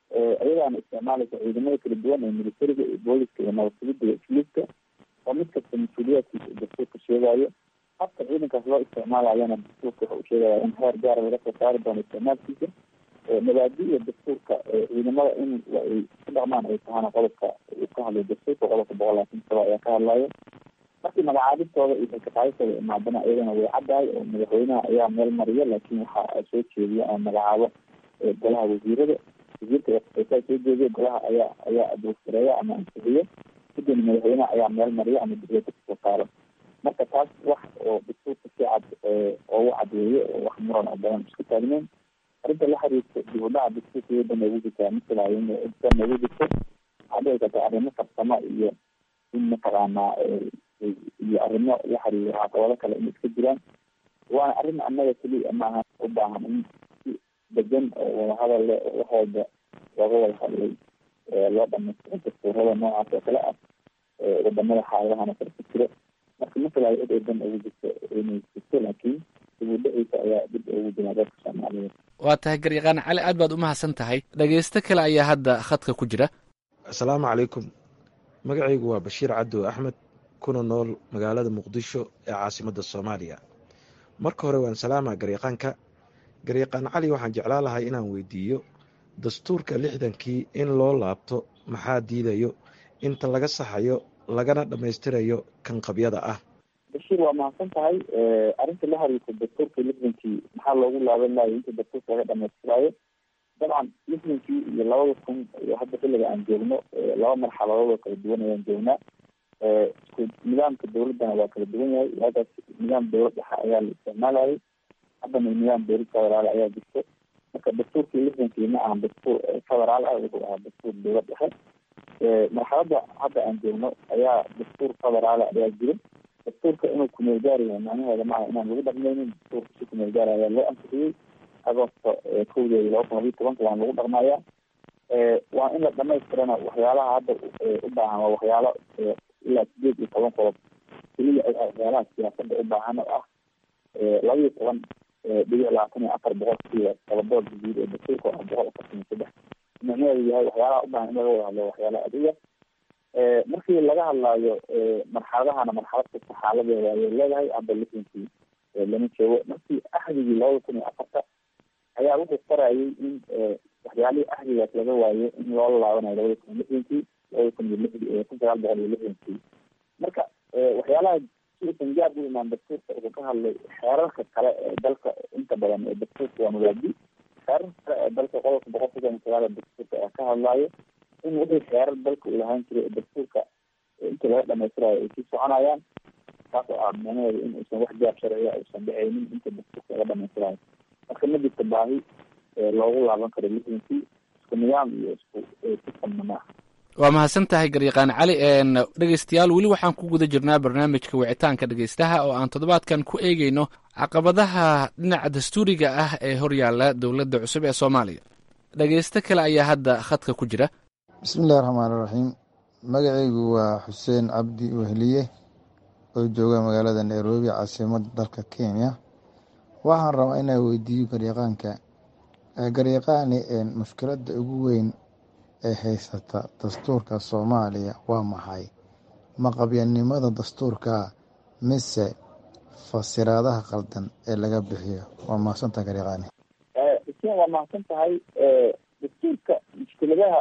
iyadaana isticmaalaysa ciidamada kala duwan ee militariga iyo booliska iyo nabadgelyada iyo isliibka oo mid kasta mas-uuliyaadkiisa dastuurka sheegayo habka ciidankaas loo isticmaalayana dastuurka waxa uu sheegaya in heer gaara laga soo saari doono isticmaalkiisa mabaadi-da dastuurka ciidamada in ay ku dhaqmaan ay tahana qodobka uu ka hadlay dastuurka qodobka boqol labaatan saba ayaa ka hadlayo markii magacaabistooda iyo kalkaqaadistooda imaadana iyadana way caddahay oo madaxweynaha ayaa meel mariya laakiin waxa soo jeediya ama magacaabo golaha wasiirada wasiirka saa soo jeediya golaha ayaa ayaa adoogsareeya ama ansixiyo kadibna madaxweynaha ayaa meel mariya ama dowladda kasoo saaro marka taas wax oo dastuurka si cad oogu cadweeye oo wax muran oo badan isku taagneyn arrinta la xiriirta dib u dhaca dastuurka iyada noogu jirtaa masalaayo inta noogu jirto waxaa dhici karta arrimo farsamo iyo in mataqaanaa iyo arrimo la xiriira caqabado kale in iska jiraan waana arrin annaga keliya maaha u baahan in si degan oo wadahadal leh oo wax walba looga wada hadlay loo dhamaystiro dastuurada noocaas oo kale ah wadamada xaaladahana kala ku jiro marka masalaayo cid ay dan ugu jirto inay jirto laakiin dib u dhiciisa ayaa dib ugu jiraa dadka soomaaliyeed waa tahay garyaqaan cali aad baad umahadsan tahay dhegeysto kale ayaa hadda khadka ku jira asalaamu calaykum magacaygu waa bashiir cabdo axmed kuna nool magaalada muqdisho ee caasimadda soomaaliya marka hore waan salaamaa garyaqaanka garyaqaan cali waxaan jeclaan lahay inaan weydiiyo dastuurka lixdankii in loo laabto maxaa diidayo inta laga saxayo lagana dhammaystirayo kan qabyada ah bashiir waa mahadsan tahay arrinta la xiriirta dastuurka lixdankii maxaa loogu laaban lahayo inta dastuurka laga dhamaystiraayo dabcan lixdankii iyo labada kun iyo hadda xilliga aan joogno laba marxaladood oo kala duwan ayaan joognaa isku nidaamka dawladdana waa kala duwan yahay waagaas nidaam dawlad dhexe ayaa la isticmaalayay haddana nidaam dawlad federaal ayaa jirto marka dastuurkii lixdankii ma ahan dastuur federaal ah wuxuu ahaa dastuur dawlad dhexe marxaladda hadda aan joogno ayaa dastuur federaal ayaa jiro dastuurka inuu kumeel gaar yahay macnaheeda maaha inaan lagu dhaqmaynin dastuurka si kumeel gaar ayaa loo ansixiyey agoosto kowdeeda laba kun labiyo tobanka waan lagu dhaqmayaa waa in la dhamaystirana waxyaalaha hadda u baahan waa waxyaalo ilaa sideed iyo toban qodob keliya waxyaalaha siyaasada u baahan oo ah laba iyo toban dhibic labaatan iyo afar boqolkiiba tobadood guud ee dastuurka ah boqol afartan iyo saddex micnaheedu yahay waxyaalaha u baahan in laga wada hadlo waxyaala adiga markii laga hadlaayo marxaladahana marxalad kasta xaaladeeda ayay leedahay hadda lixdankii lama joogo markii axdigii labada kun iyo afarta ayaa wuxuu qorayay in waxyaalihii axdigaas laga waayo in loola laabanayo labada kun iyo lixdankii labada kun iyo lix kun sagaal boqol iyo lixdankii marka waxyaalaha si usan gaar u imaan dastuurka wuxuu ka hadlay xeerarka kale ee dalka inta badan ee dastuurka waa mabaadi xeerarka kale ee dalka qodobka boqol soddon iyo sagaal ee dastuurka ayaa ka hadlaayo in wixii xeerar dalka uu lahaan jiray ee dastuurka inta laga dhamaystirayo ay sii soconayaan taas oo ah macnaheedu in uusan wax gaar sharciya uusan dhacaynin inta dastuurka laga dhamaystirayo marka ma jirta baahi loogu laaban karo lixdankii isku nidaam iyo isku sistamna ma aha waa mahadsan tahay garyaqaan cali dhegeystayaal weli waxaan ku guda jirnaa barnaamijka wicitaanka dhegeystaha oo aan toddobaadkan ku eegeyno caqabadaha dhinaca dastuuriga ah ee horyaala dowladda cusub ee soomaaliya dhegeysto kale ayaa hadda khadka ku jira bismillahi raxmaan iraxiim magacaygu waa xuseen cabdi wehliye oo jooga magaalada nairobi caasimada dalka kenya waxaan rabaa inaa weydiiyo garyaqaanka garyaqaani mushkiladda ugu weyn ee haysata dastuurka soomaaliya waa maxay maqabyanimada dastuurka mise fasiraadaha qaldan ee laga bixiyo waa mahadsantaha garyaqaani xuseen waa mahadsan tahay dastuurka mushkiladaha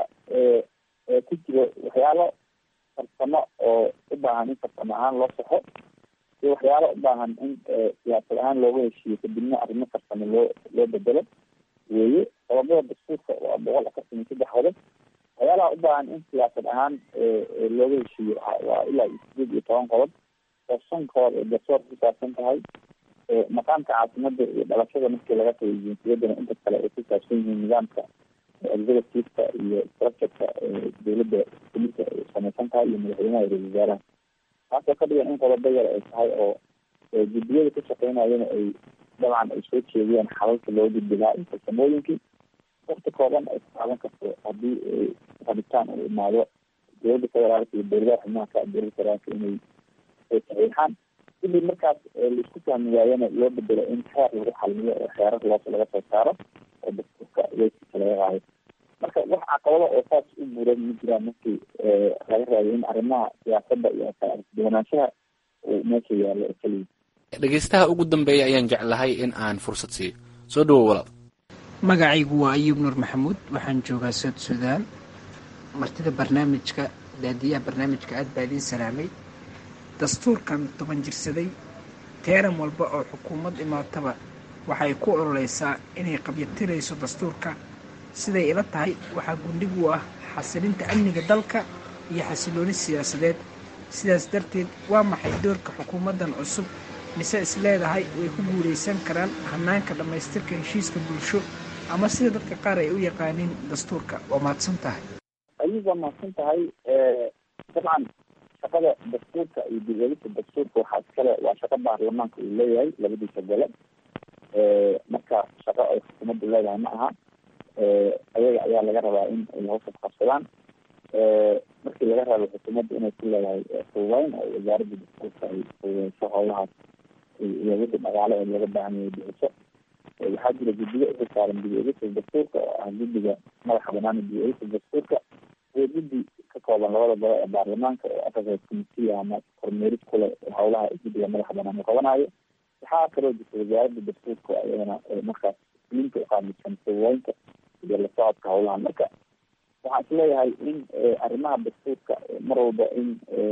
ku jiro waxyaalo farsamo oo u baahan in farsamo ahaan loo saxo iyo waxyaalo u baahan in siyaasad ahaan looga heshiiyo kadibna arrimo farsamo loo loo bedelo weeye qodobada dastuurka waa boqol afartan iyo saddex qodob waxyaalaha u baahan in siyaasad ahaan looga heshiiyo waa ilaa sideed iyo toban qodob oo shan qodob ee garsoor ku saabsan tahay maqaamka caasimada iyo dhalashada markii laga tagay jinsiyadana inta kale ay ku saabsan yihiin nidaamka executiveka iyo structureka dowladda kulisa ay samaysan tahay iyo madaxweynaha iyo ra-isul wasaaraha taasoo ka dhigan in qodobo yar ay tahay oo guddiyada ka shaqeynayana ay dabcan ay soo jeediyaan xalalka loo gudbi lahaa iyo farsamooyinkii wakti kooban ay ku qaadan karto haddii rabitaan uu imaado dowladda federaalka iyo dowladaha xubnaha ka dowladda federaalka inay saxiixaan kadib markaas laisku fahmi waayana loo bedelo in xeer lagu xalmiyo oo xeerar loos laga soo saaro oo dastuurka weyskiisa laga qaayo marka wax caqabado oo saas u buuran ma jiraan markii laga raayo in arrimaha siyaasadda iyo kaladuwanaanshaha uu meesha yaallo oo keliya dhegeystaha ugu dambeeya ayaan jeclahay in aan fursad siiyo soo dhawow walaal magacaygu waa ayuub nuur maxamuud waxaan joogaa sood suudaan martida barnaamijka daadiyaha barnaamijka aad baa idiin salaamay dastuurkan toban jirsaday teeran walba oo xukuumad imaataba waxay ku ololeysaa inay qabyatirayso dastuurka siday ila tahay waxaa gundhig u ah xasilinta amniga dalka iyo xasilooni siyaasadeed sidaas darteed waa maxay doorka xukuumaddan cusub mise is leedahay way ku guulaysan karaan hanaanka dhammaystirka heshiiska bulsho ama sida dadka qaar ay u yaqaaniin dastuurka waa mahadsan tahay ayuu waa mahadsan tahay dabcan shaqada dastuurka iyo dib-eegista dastuurka waxaa iskale waa shaqo baarlamaanka uu leeyahay labadiisa gole marka shaqo ay xukuumaddu leedahay ma aha ayaga ayaa laga rabaa in ay hawsha qabsadaan markii laga rabo xukuumadda inay ku leedahay fududeyn oo wasaaradda dastuurka ay fududeyso howlahaas iyo wixii dhaqaale ee laga baahan yahay bixiso waxaa jira guddiyo uxil saaran dib-eegista dastuurka oo ah guddiga madaxa banaan dib-eegista dastuurka iyo guddi ka kooban labada gole ee baarlamaanka oo oversight committee ama kormeerid kule howlaha guddiga madaxa banaan uu qabanayo waxaa kaloo jirta wasaaradda dastuurka iyadana markaas linka uqaamisan fududeynta iyo la socodka howlaha marka waxaan isleeyahay in arrimaha dastuurka mar walba in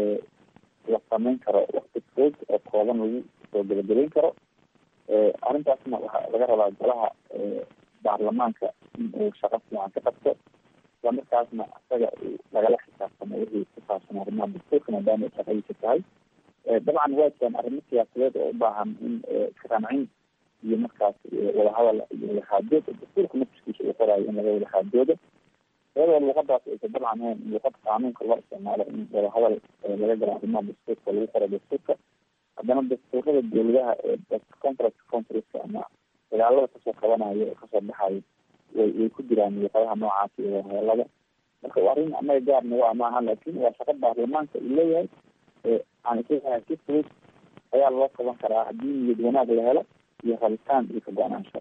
la sameyn karo wakti fog oo kooban lagu soo gebagabeyn karo arrintaasna waxaa laga rabaa golaha baarlamaanka in uu shaqo fiican ka qabto isla markaasna isaga lagala xisaabtamo wixii ku saabsan arrimaha dastuurka maadaama ay shaqadiisa tahay dabcan waa jiraan arrimo siyaasadeed oo u baahan in iskaqancin iyo markaas wadahadal iyo wadaxaajooda dastuurka nafskiisa uu qoraayo in laga wadaxaajoodo iyadoo luuqadaas aysa dabcan ahayn luuqad qaanuunka loo isticmaalo in wadahadal laga galo arrimaha dastuurka lagu qoro dastuurka haddana dastuurada dowladaha ee conference conferenska ama dagaalada kasoo qabanayo oo kasoo baxayo way way ku jiraan luuqadaha noocaasi iyo wadahadalada marka waa arrin anaga gaarna waa maaha laakin waa shaqo baarlamaanka uu leeyahay aan isleeyahay si fudud ayaa loo qaban karaa haddii niyad wanaag la helo iyo rabitaan iyo ka go-naansho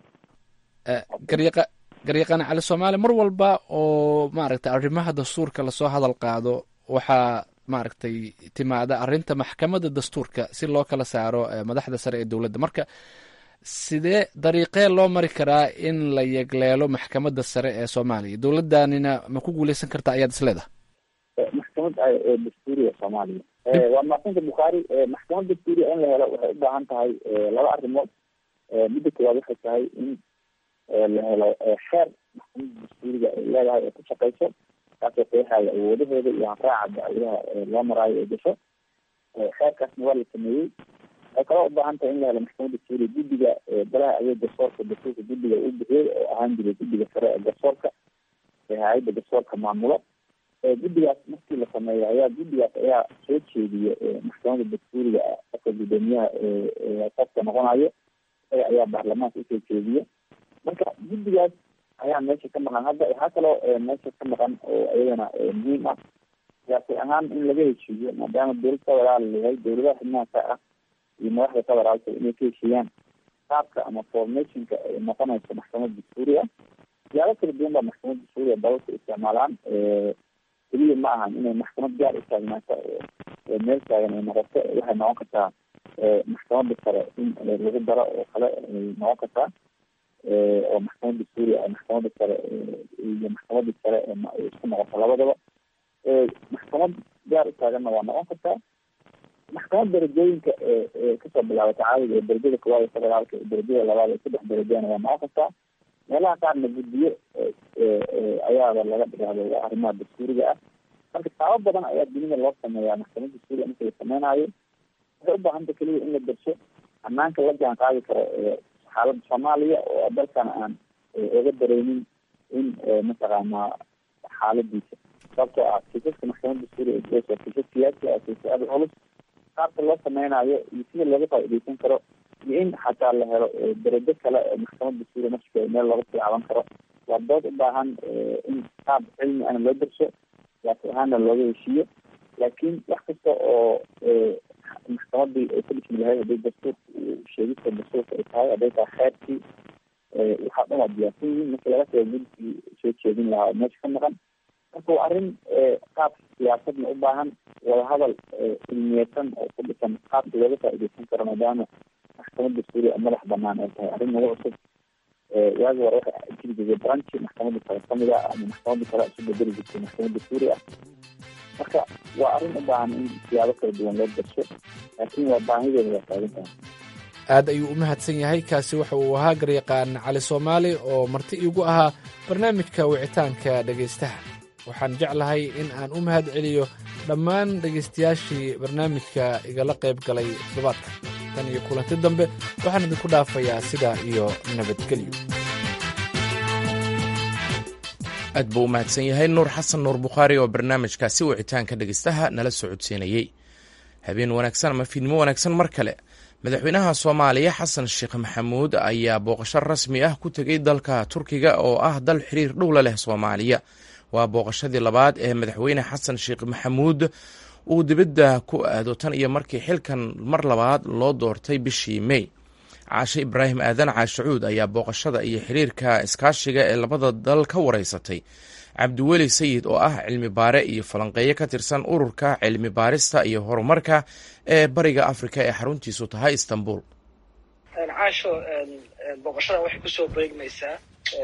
garyaqa garyaqaan cali soomaali mar walba oo maaragtay arrimaha dastuurka lasoo hadal qaado waxaa maaragtay timaada arrinta maxkamadda dastuurka si loo kala saaro madaxda sare ee dowladda marka sidee dariiqee loo mari karaa in la yegleelo maxkamadda sare ee soomaaliya dowladdanina ma ku guuleysan karta ayaad isleedahay maxkamad dastuuriya soomaaliya waa maasanta bukhaari maxkamad dastuuriya in la helo waxay u baahan tahay laba arrimood midda koowaad waxay tahay in la helo xeer maxkamadda dastuuriga ay leedahay oo ku shaqeyso kaasoo qeexaya awoodaheeda iyo hanraaca dacwadaha loo maraayo ee gasho xeerkaasna waa la sameeyey waxay kaloo ubaahan tahay in la helo maxkamadda dastuuriya guddiga golaha adeeg garsoorka dastuurka guddiga uu bixiyey oo ahaan jiray guddiga sare ee garsoorka ee hay-adda garsoorka maamulo guddigaas markii la sameeyo ayaa guddigaas ayaa soo jeediya maxkamadda dastuuriga qofka guddoomiyaha qofka noqonayo isaga ayaa baarlamaanka usoo jeediya marka guddigaas ayaa meesha ka maqan hadda waxaa kaloo meesha ka maqan oo iyadana muhiim ah siyaasi ahaan in laga heshiiyo maadaama dowlad federaal leeyahay dowladaha xubnaha ka ah iyo madaxda federaalka inay ka heshiiyaan qaabka ama formationka ay noqonayso maxkamad dastuuri ah siyaalo kala duwan baa maxkamad dastuuriya dalalka isticmaalaan keliya ma ahan inay maxkamad gaar utaagnaata meel taagan ay noqoto waxay noqon kartaa maxkamadda sare in lagu daro oo kale ay noqon kartaa oo maxkamad dastuuriya maxkamadda sare iyo maxkamadda sare isku noqoto labadaba maxkamad gaar utaaganna waa noqon kartaa maxkamad darajooyinka kasoo bilaabata caadiga ee darajada koowaad ee federaalka ee darajada labaad ee saddex darajana waa noqon kartaa meelaha qaarna guddiyo ayaaba laga dhigahdo arrimaha dastuuriga ah marka taabo badan ayaa dunida loo sameeyaa maxkamad dastuuriga marka la sameynayo waxay ubaahanta keliya in la darso hanaanka la jaan qaadi karo xaaladda soomaaliya oo dalkan aan oga dareynin in mataqaanaa xaaladiisa sababtoo ah kiisaska maxkamad dastuuriga ee waa kiisas siyaasi ah kiisas aada culus qaabka loo sameynayo iyo sida looga faaideysan karo iyo in xataa la helo darajo kale oo maxkamad dastuuriya nafskeeda meel looga tilaaban karo waa dood u baahan in qaab cilmi ana loo darso siyaasi ahaanna looga heshiiyo laakiin wax kasta oo maxkamadii ay ku dhismi lahayd haday dastuurka sheegista dastuurka ay tahay hadday tahay xeerkii waxaa dhan waa diyaarsan yihiin markii laga soo gudkii soo jeedin lahaa oo meesha ka maqan marka waa arrin qaab siyaasadna u baahan wadahadal cilmiyeysan oo ku dhisan qaabka looga faaideysan karo maadaama maxkamadda suuriya madax banaan ay tahay arrin nagu cusub waagi hore waxay jiri jirtay branchi maxkamadda kale kamid ah ama maxkamadda kale isu bedeli jirtay maxkamadda suuriya marka waa arrin u baahan in siyaabo kala duwan loo darsho laakiin waa baahideeda waa taagan tahay aad ayuu u mahadsan yahay kaasi waxa uu ahaa garyaqaan cali soomaali oo marti iigu ahaa barnaamijka wicitaanka dhegaystaha waxaan jeclahay in aan u mahad celiyo dhammaan dhegaystayaashii barnaamijka igala qayb galay toddobaadka tan iyo kulanti dambe waxaan idinku dhaafayaa sidaa iyo nabadgelyo aad buu u mahadsan yahay nuur xasan nuur bukhaari oo barnaamijkaasi wicitaanka dhegaystaha nala socodsiinayey habeen wanaagsan ama fiidmo wanaagsan mar kale madaxweynaha soomaaliya xasan sheekh maxamuud ayaa booqasho rasmi ah ku tegey dalka turkiga oo ah dal xiriir dhowla leh soomaaliya waa booqashadii labaad ee madaxweyne xasan sheekh maxamuud uu dibadda ku aado tan iyo markii xilkan mar labaad loo doortay bishii mey caashe ibraahim aadan caashacuud ayaa booqashada iyo xiriirka iskaashiga ee labada dal ka wareysatay cabdiweli sayid oo ah cilmi baare iyo falanqeeyo ka tirsan ururka cilmi baarista iyo horumarka ee bariga afrika ee xaruntiisu tahay istanbul caasho booqashada waxay kusoo beegmaysaa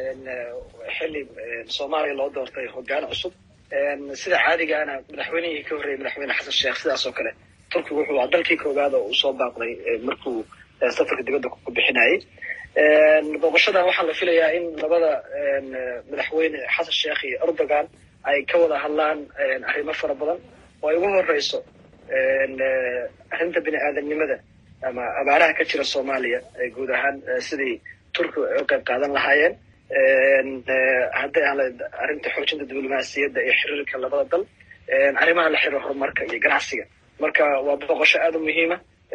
xili soomaaliya loo doortay hogaan cusub sida caadigaana madaxweynihii ka horreeyay madaxweyne xasan sheekh sidaas oo kale turkigu wuxuu ahaa dalkii koowaad oo uu soo baaqday markuu safarka dibadda ku bixinayay booqashadan waxaa la filayaa in labada madaxweyne xasan sheekh iyo erdogan ay ka wada hadlaan arrimo fara badan oo ay ugu horeyso arrinta bini aadamnimada ama abaaraha ka jira soomaaliya guud ahaan sidii turkiga ay u qayb qaadan lahaayeen hadday aan arrinta xoojinta diblomaasiyadda iyo xiriirka labada dal arrimaha la xiriira horumarka iyo ganacsiga marka waa booqasho aada u muhiima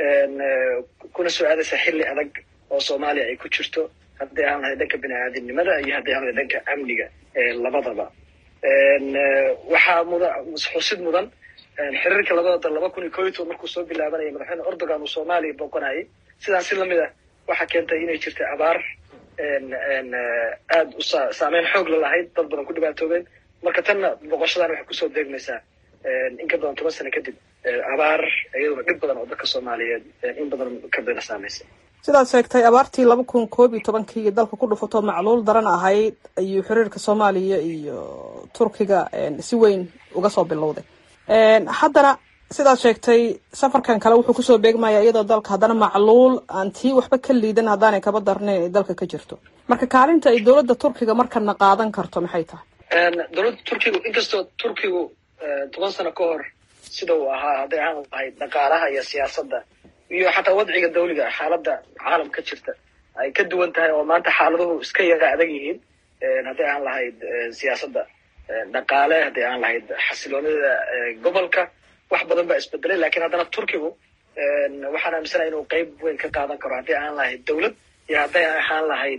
kuna soo aadaysa xilli adag oo soomaaliya ay ku jirto haddii aan lahay dhanka bini aadamnimada iyo haddii aan lahay dhanka amniga labadaba waxaa muda xusid mudan xiriirka labada dal laba kun iyo koo iyo toban markuu soo bilaabanayay madaxweyne erdogan uu soomaaliya booqanayay sidaas si lamid ah waxaa keentay inay jirta abaar aada u saameyn xoog la lahayd dad badan ku dhibaatoobeen marka tanna booqashadan waxay kusoo deegmaysaa in ka badan toban sano kadib abaar iyaduna dhib badan oo dadka soomaaliyeed in badan ka bena saameysay sidaad sheegtay abaartii laba kun koob iyo tobankii dalka ku dhufatoo macluul daran ahayd ayuu xiriirka soomaaliya iyo turkiga si weyn uga soo bilowday haddana sidaad sheegtay safarkan kale wuxuu kusoo beegmaya iyadoo dalka haddana macluul aan tii waxba ka liidan haddaanay kaba darnayn ay dalka ka jirto marka kaalinta ay dowladda turkiga markana qaadan karto maxay tahay dowladda turkigu inkastoo turkigu toban sano ka hor sida uu ahaa hadday aan lahayd dhaqaalaha iyo siyaasadda iyo xataa wadciga dawliga xaaladda caalam ka jirta ay ka duwan tahay oo maanta xaaladuhu iska yara adag yihiin hadday aan lahayd siyaasadda dhaqaale haddii aan lahayd xasiloonida gobolka wax badan baa isbedelay lakin haddana turkigu waxaan aaminsanahay inuu qeyb weyn ka qaadan karo haddii aan lahayd dowlad iyo hadday ahaan lahayd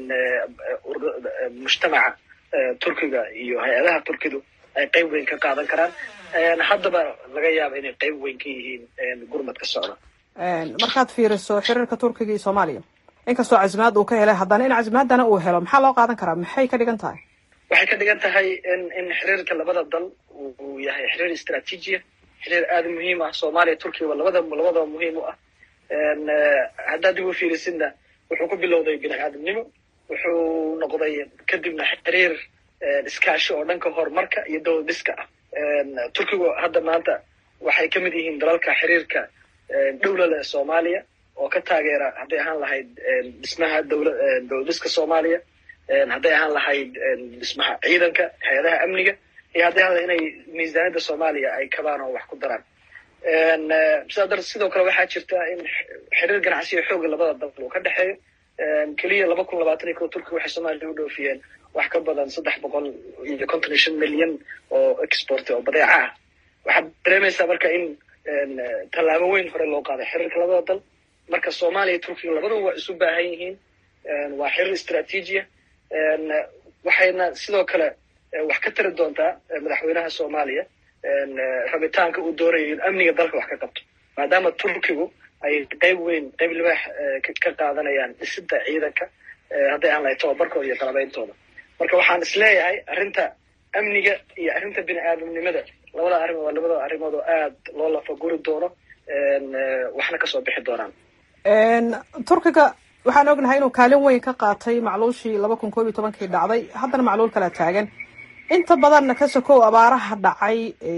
mujtamaca turkiga iyo hay-adaha turkidu ay qeyb weyn ka qaadan karaan haddaba laga yaaba inay qeyb weyn ka yihiin gurmadka socda markaad fiiriso xiriirka turkiga iyo soomaaliya inkastoo casimaad uu ka helay haddana in casimaadana uu helo maxaa loo qaadan karaa maxay ka dhigan tahay waxay ka dhigan tahay in in xiriirka labada dal uu yahay xiriir istraatiijiya xiriir aada muhiim ah soomaaliya turkiga labada labadaba muhiim u ah haddaad dib u fiirisidna wuxuu ku bilowday bini aadamnimo wuxuu noqday kadibna xiriir iskaashi oo dhanka horumarka iyo dowlad dhiska ah turkigu hadda maanta waxay ka mid yihiin dalalka xiriirka dhowla leh soomaaliya oo ka taageera hadday ahaan lahayd dhismaha dowla dowlad dhiska soomaaliya hadday ahaan lahayd dhismaha ciidanka hay-adaha amniga iyo hadday ahaan inay miisaaniyadda soomaaliya ay kabaan oo wax ku daraan sidaa dar sidoo kale waxaa jirta in xiriir ganacsiga xooga labada dal uu ka dhexeeyo keliya laba kun labaatan iyo ko turkiga waxay soomaaliya u dhoofiyeen wax ka badan saddex boqol iyo konton iyo shan milyan oo export oo badeeca ah waxaad dareemaysaa marka in tallaabo weyn hore loo qaaday xiriirka labada dal marka soomaaliya iyo turkiga labadaba waa isu baahan yihiin waa xiriir istraatiijiya waxayna sidoo kale wax ka tari doontaa madaxweynaha soomaaliya rabitaanka uu doonayo in amniga dalka wax ka qabto maadaama turkigu ay qeyb weyn qeyb libaax ka qaadanayaan dhisidda ciidanka hadday aan lahay tababarkooda iyo qalabeyntooda marka waxaan isleeyahay arrinta amniga iyo arrinta bini aadamnimada labada arrimood waa labada arrimood oo aad loo lafaguri doono waxna kasoo bixi doonaan turkiga waxaan ognahay inuu kaalin weyn ka qaatay macluushii laba kun koob iyo tobankii dhacday haddana macluul kala taagan inta badanna ka sokow abaaraha dhacay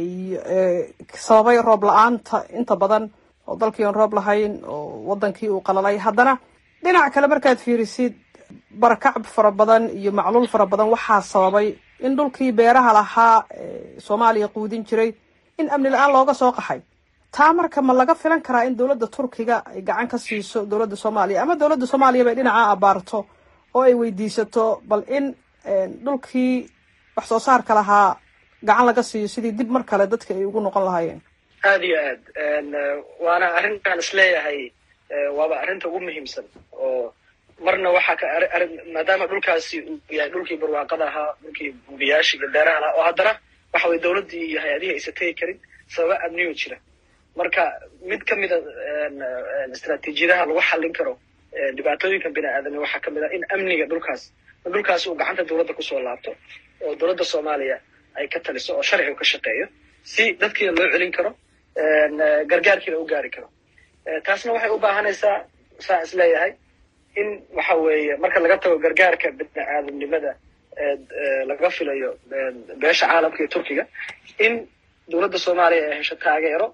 sababay roob la-aanta inta badan oo dalkii oon roob lahayn oo wadankii uu qalalay haddana dhinac kale markaad fiirisid barakacb fara badan iyo macluul fara badan waxaa sababay in dhulkii beeraha lahaa soomaaliya quudin jiray in amni la-aan looga soo qaxay taa marka ma laga filan karaa in dowladda turkiga ay gacan ka siiso dowladda soomaaliya ama dowladda soomaaliya bay dhinaca abaarto oo ay weydiisato bal in dhulkii wax soo saarka lahaa gacan laga siiyo sidii dib mar kale dadka ay ugu noqon lahaayeen aada iyo aad waana arrintaan isleeyahay waaba arrinta ugu muhiimsan oo marna waxaa ka maadaama dhulkaasi uu yahay dhulkii barwaaqada ahaa dhulkii bubiyaashii iyo beeraha lahaa oo haddana waxa weye dowladdii iyo hay-adihii aysa tegi karin sababa amniyo jira marka mid ka mida istraatiijiyadaha lagu xallin karo dhibaatooyinka bini aadamni waxaa ka mid ah in amniga dhulkaas dhulkaas uu gacanta dowladda kusoo laabto oo dowladda soomaaliya ay ka taliso oo sharcigu ka shaqeeyo si dadkiina loo celin karo gargaarkiina u gaari karo taasna waxay u baahanaysaa saa is leeyahay in waxa weeye marka laga tago gargaarka bini aadamnimada laga filayo beesha caalamka iyo turkiga in dowladda soomaaliya ay hesho taageero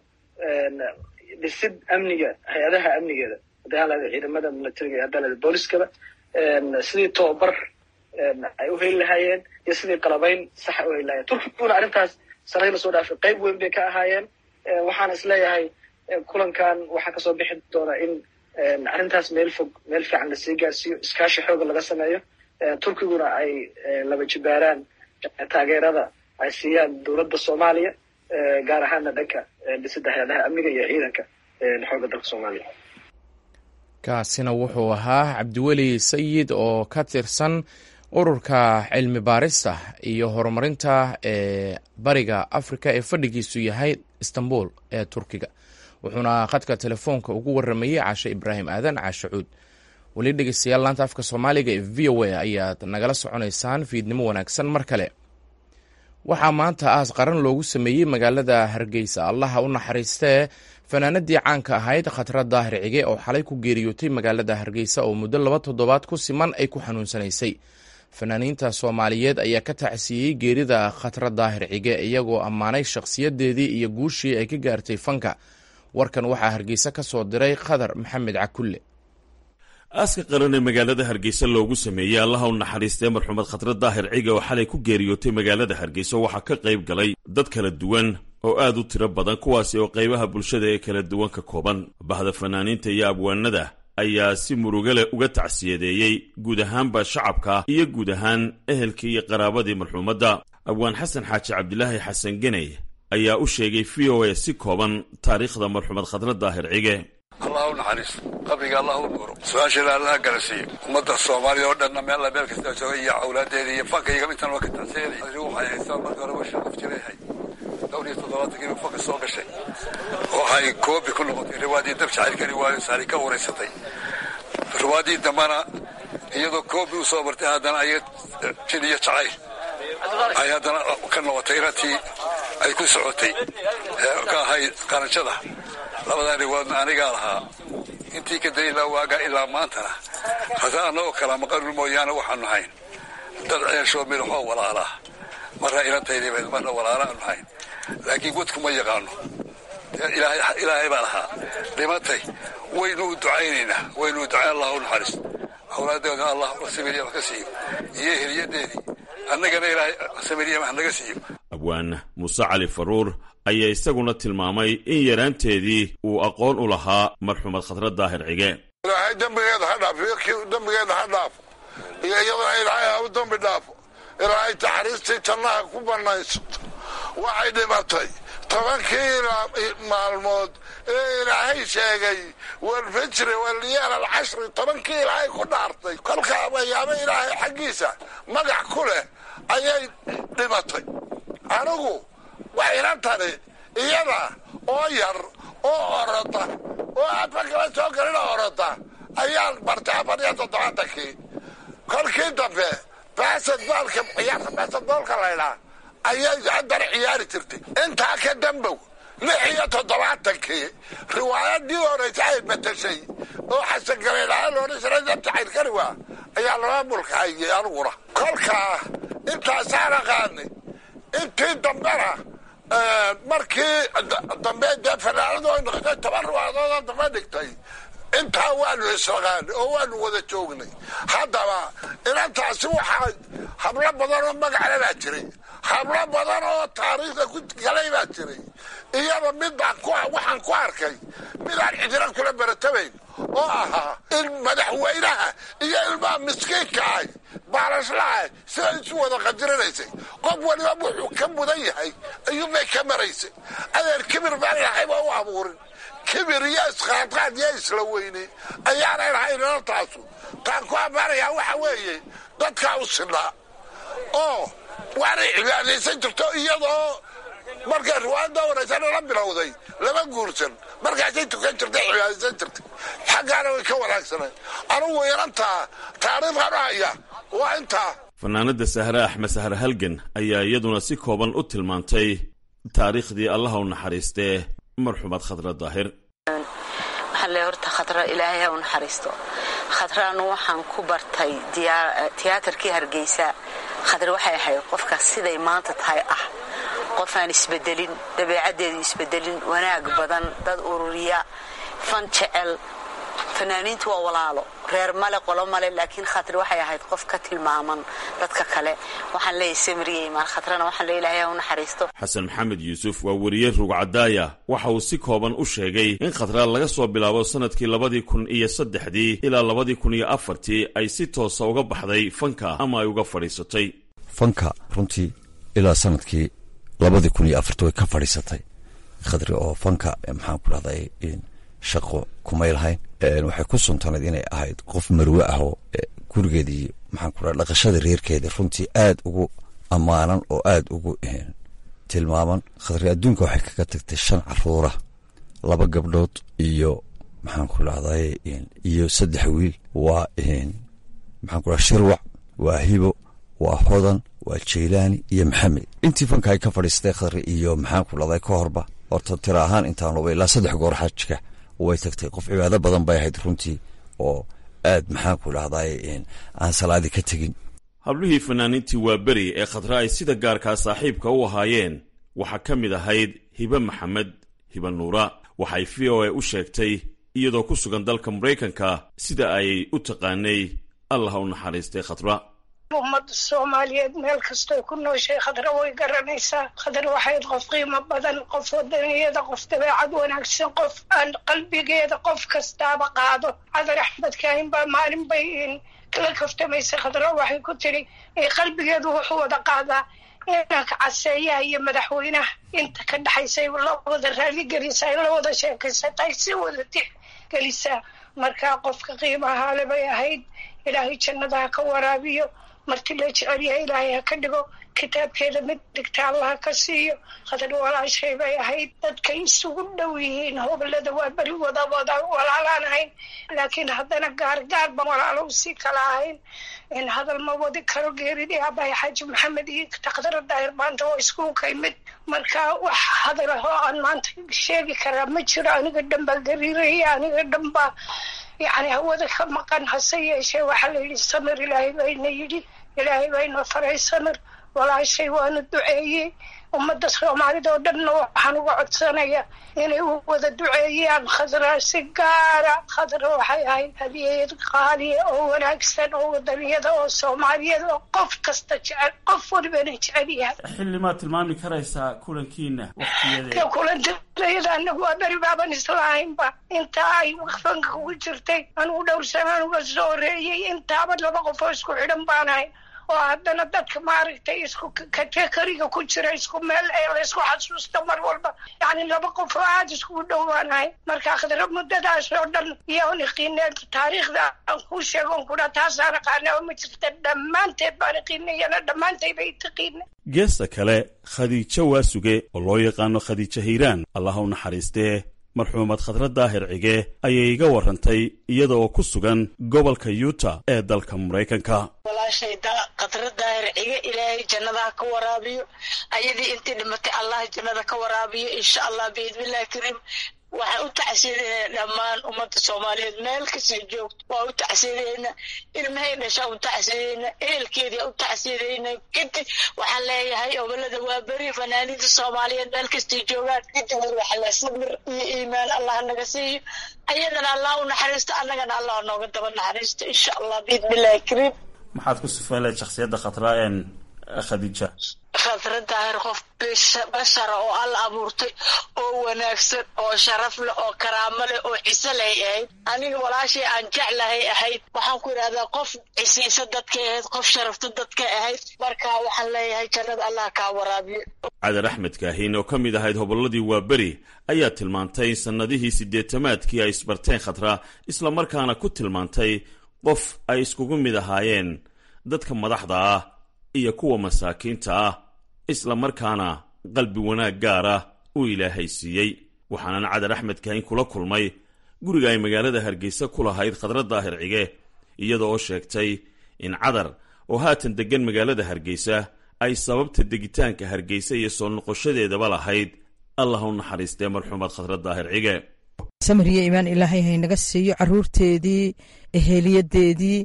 dhisid amniga hay-adaha amnigeeda haddii haan lahada ciidamada militariga iyo haddaan lahada booliskaba sidii tobabar ay u heli lahaayeen iyo sidii qalabayn saxa u heli lahayeen turkiguna arrintaas sanadii lasoo dhaafay qayb weyn bay ka ahaayeen waxaan is leeyahay kulankan waxaa kasoo bixi doona in arrintaas meel fog meel fiican lasii gaarsiiyo iskaashi xooga laga sameeyo turkiguna ay laba jibaaraan taageerada ay siiyaan dowladda soomaaliya gaar ahaana dhanka dhisida hay-adaha amniga iyo ciidanka xooga dalka soomaaliya kaasina wuxuu ahaa cabdiweli sayid oo ka tirsan ururka cilmi baarista iyo horumarinta ee bariga africa ee fadhigiisu yahay istanbul ee turkiga wuxuuna khadka telefoonka ugu waramayey caashe ibraahim aadan caashe cuud weli dhegeystayaal laanta afka soomaaliga ee v o a ayaad nagala soconaysaan fiidnimo wanaagsan mar kale waxaa maanta aas qaran loogu sameeyey magaalada hargeysa allaha u naxariistee fanaanadii caanka ahayd khatra daahir cige oo xalay ku geeriyootay magaalada hargeysa oo muddo laba toddobaad ku siman ay ku xanuunsanaysay fanaaniinta soomaaliyeed ayaa ka tacsiiyey geerida khatra daahir cige iyagoo ammaanay shakhsiyadeedii iyo guushii ay ka gaartay fanka warkan waxaa hargeysa ka soo diray khadar maxamed cakulle aaska qaran ee magaalada hargeysa loogu sameeyey allaha u naxariistee marxumed khatra daahir ciga oo xalay ku geeriyootay magaalada hargeysa waxaa ka qayb galay dad kala duwan oo aad u tiro badan kuwaasi oo qaybaha bulshada ee kala duwan ka kooban bahda fanaaniinta iyo abwaanada ayaa si muruga leh uga tacsiyadeeyey guud ahaanba shacabka iyo guud ahaan ehelkii iyo qaraabadii marxuumadda abwaan xasan xaaji cabdilaahi xasan geney ayaa u sheegay v o a si kooban taariikhda marxumed khatra daahir cige allah u naxariisto qabriga allah u nuuro su-aasheeda allaha garansiiyo ummadda soomaaliya oo dhanna meella meel kasta jooga iyo awlaadeeda iyo fankayga intaan waa ka tacsiyanay waxay haystaan marka hore washa qof jireehay dhowr iyo toddobaatankii buu fanka soo gashay waxay koobi ku noqotay riwaadii dab jacaylkani waayo saari ka wareysatay riwaadii dambana iyadoo koobi u soo martay haddana ay jin iyo jacayl ay haddana ka noqotay ratii ay ku socotay ka ahayd qaranjada labadaa riwaadna anigaa lahaa intii ka daliilaa waagaa ilaa maantana hase annagoo kala maqanul mooyaane waxaanu hayn dad ceeshoo midaxoo walaalaa marna ilantaydiba marna walaala aanu hayn laakiin wadku ma yaqaano ilaahay baa lahaa dhimatay waynuu ducaynaynaa waynuu ducayn allah u naxariisto awlaadeedna allah samiriyama ka siiyo iyo heliyadeedii annagana ilaahay samiriyama naga siiyo abwaan muuse cali faruur ayaa isaguna tilmaamay in yaraanteedii uu aqoon u lahaa marxumed khatra daahir cige ilaahay dembigeeda ha dhaaf dembigeeda ha dhaafo iyo iyadana ilaahay ha u dembi dhaafo ilaahay taxariistii jannaha ku bannaysato waxay dhimatay tobankii maalmood ee ilaahay sheegay walfijri walyaal alcashri tobankii ilaahay ku dhaartay kolkaa wayaabo ilaahay xaggiisa magac ku leh ayay dhimatay anigu waxayna tani iyada oo yar oo orota oo aadba kala soo galina orota ayaan bartay afar iyo toddobaatankii kolkii dambe baasad baalka ciyaarta baasad boolka laydhaa ayay haddana ciyaari jirtay intaa ka dambow lix iyo toddobaatankii riwaayadii horeysa ay matashay oo xasan galeen ahaan loodhan jiray dabta cayrkani waa ayaa laba mulka hayay aniguna kolkaa intaasaan aqaanay intii dambena markii dambe dee fanaanadu ay noqotay toban riwaayadoodoo dambe dhigtay intaa waanu israqaanay oo waanu wada joognay haddaba inantaasi waxaa hablo badan oo magacle baa jiray hablo badan oo taariikhda ku galay baa jiray iyaba midbaan waxaan ku arkay midaan cidina kula baratabayn oo ahaa in madaxweynaha iyo ilmaha miskiinka ahy baalashlaha siday isu wada qadirinaysay qof waliba wuxuu ka mudan yahay ayuunbay ka maraysay adeer kibir baan lahayba u abuurin kibir iyo isqaadqaad iyo isla weyne ayaanay lahayn inantaasu taan ku ammaanayaa waxa weeye dadkaa u sinaa oo waanay cibaadaysan jirto iyadoo markay riwaayadda horeysa nala bilowday lama guursan markaasay tukan jirtay cibaadaysan jirtay xaggaana way ka wanaagsanay anugu inantaa taariikhanu haya waa intaa fanaanada sahre axmed sahre halgan ayaa iyaduna si kooban u tilmaantay taariikhdii allaha u naxariistee marxuumad khadra daahir waxaan leeyahay horta khadra ilaahay ha u naxariisto khadraanu waxaan ku bartay tiyaatarkii hargeysa khadra waxay ahayd qofkaas siday maanta tahay ah qof aan isbedelin dabeecaddeedu isbedelin wanaag badan dad ururiya fan jecel fanaaniintu waa walaalo reer male qolo male laakiin khatri waxay ahayd qof ka tilmaaman dadka kale waxaan leeyahay samriye imaan khatrana waxaan leeyahay ilaahay ha u naxariisto xasan maxamed yuusuf waa weriye rugcadaaya waxa uu si kooban u sheegay in khatra laga soo bilaabo sannadkii labadii kun iyo saddexdii ilaa labadii kun iyo afartii ay si toosa uga baxday fanka ama ay uga fadhiisatay fanka runtii ilaa sanadkii labadii kun iyo afartii way ka fadhiisatay khadri oo fanka maxaan ku dhahday shaqo kumay lahayn waxay ku suntanayd inay ahayd qof marwe ah oo gurigeedii maxaan ku dhaha dhaqashada reerkeeda runtii aad ugu ammaanan oo aad ugu tilmaaman khadri adduunka waxay kaga tagtay shan caruura laba gabdhood iyo maxaan ku dhahday iyo saddex wiil waa maxaan ku dhaha shirwac waa hibo waa hodan waa jaylaani iyo maxamed intii fanka ay ka fadhiistay khadri iyo maxaan ku dhahday ka horba horta tira ahaan intaan loba ilaa saddex goor xajka way tagtay qof cibaado badan bay ahayd runtii oo aad maxaan ku dhahday aan salaadi ka tegin hablihii fanaaniintii waa beri ee khadra ay sida gaarkaa saaxiibka u ahaayeen waxaa ka mid ahayd hibe maxamed hibe nuura waxay v o a u sheegtay iyadoo ku sugan dalka maraykanka sida ay u taqaanay allah u naxariistay khadra ummadda soomaaliyeed meel kastoy ku nooshay khadra way garanaysaa khadra waxayd qof qiimo badan qof wadaniyada qof dabeecad wanaagsan qof aan qalbigeeda qof kastaaba qaado cadar axmed kaahin baa maalin bay kala kaftamaysay khadra waxay ku tiri qalbigeedu wuxuu wada qaadaa inanka caseeyaha iyo madaxweynaha inta ka dhexaysay la wada raaligelisaa la wada sheekaysatay si wada tixgelisaa markaa qofka qiimaha le bay ahayd ilaahay jannadaha ka waraabiyo marti la jecel yahay ilaahay ha ka dhigo kitaabkeeda mid dhigta allah ka siiyo khadar walaashay bay ahayd dadkay isugu dhow yihiin hoblada waa beri wada wada walaalaan ahayn laakiin haddana gaar gaar ban walaalo usii kala ahayn in hadal ma wadi karo geeridii abahay xaaji maxamed iyo takdara daahir maanta waa iskuulka imid marka wax hadal ah oo aan maanta sheegi karaa ma jiro aniga dhan baa gariiraya aniga dhan baa yacni hawada ka maqan hase yeeshee waxaa la yidhi samir ilaahay bayna yidhi ilaahay bayna faray samir walaashay waana duceeyey ummadda soomaalida oo dhanna waxaan uga codsanaya inay u wada duceeyaan khadra si gaara khadra waxay ahayd hadiyad qaaliya oo wanaagsan oo wadaniyada oo soomaaliyada oo qof kasta jecel qof walibana jecel yahay xilli maad tilmaami karaysaa kulankiina waqtiyadeeda kulantayada anagu waa beri baaban islahaynba intaa ay fanka ugu jirtay anugu dhowr sanaan uga soo horeeyey intaaba laba qof oo isku xidhan baan ahay oo haddana dadka maaragtay isku katekariga ku jira isku meel ee laysku xasuusta mar walba yacni laba qof oo aada iskugu dhowaanahay marka khadra muddadaas oo dhan iyoon iqiineen taariikhda aan kuu sheego on kudha taasaan aqaana oo ma jirta dhammaanteed baan iqiinayana dhammaanteed bay taqiina geesta kale khadiijo waasuge oo loo yaqaano khadiijo hiiraan allah u naxariistee marxuumad khadra daahir cige ayay iga warrantay iyada oo ku sugan gobolka yuuta ee dalka maraykanka walaashay khadra daahir cige ilaahay jannadaha ka waraabiyo ayadii intii dhimatay allah jannada ka waraabiyo insha allah biidnillahi kariim waxaan u tacsiidaynaa dhammaan ummadda soomaaliyeed meel kastay joogto waa u tacsiidaynaa ilmahay dhashaa u tacsiidaynaa ehelkeedia u tacsiidaynaa kadib waxaan leeyahay obolada waa beri fanaaniinta soomaaliyeed meel kastay joogaan kadib waxaa le sabir iyo iimaan allah naga siiyo ayadana allah u naxariisto annagana allah nooga daba naxariisto insha allah biidnillahi kariim maxaad ku sifeyn lahayd shakhsiyadda khatra een khadiija khadra daahir qof bashara oo alla abuurtay oo wanaagsan oo sharaf leh oo karaamo leh oo ciso leh ahayd aniga walaashay aan jeclahay ahayd waxaan ku idhahdaa qof cisiisa dadkay ahayd qof sharafta dadkay ahayd marka waxaan leeyahay jannada allah kaa waraabiyo cadar axmed kaahin oo ka mid ahayd hobolladii waaberi ayaa tilmaantay sannadihii siddeetamaadkii ay isbarteen khatra islamarkaana ku tilmaantay qof ay iskugu mid ahaayeen dadka madaxda ah iyo kuwa masaakiinta ah isla markaana qalbi wanaag gaar ah uu ilaahay siiyey waxaanan cadar axmed kaahin kula kulmay guriga ay magaalada hargeysa ku lahayd khadra daahir cige iyada oo sheegtay in cadar oo haatan deggan magaalada hargeysa ay sababta degitaanka hargeysa iyo soo noqoshadeedaba lahayd allah u naxariistee marxuumad khadra daahir cige samariya imaan ilaahay haynaga siiyo caruurteedii eheliyadeedii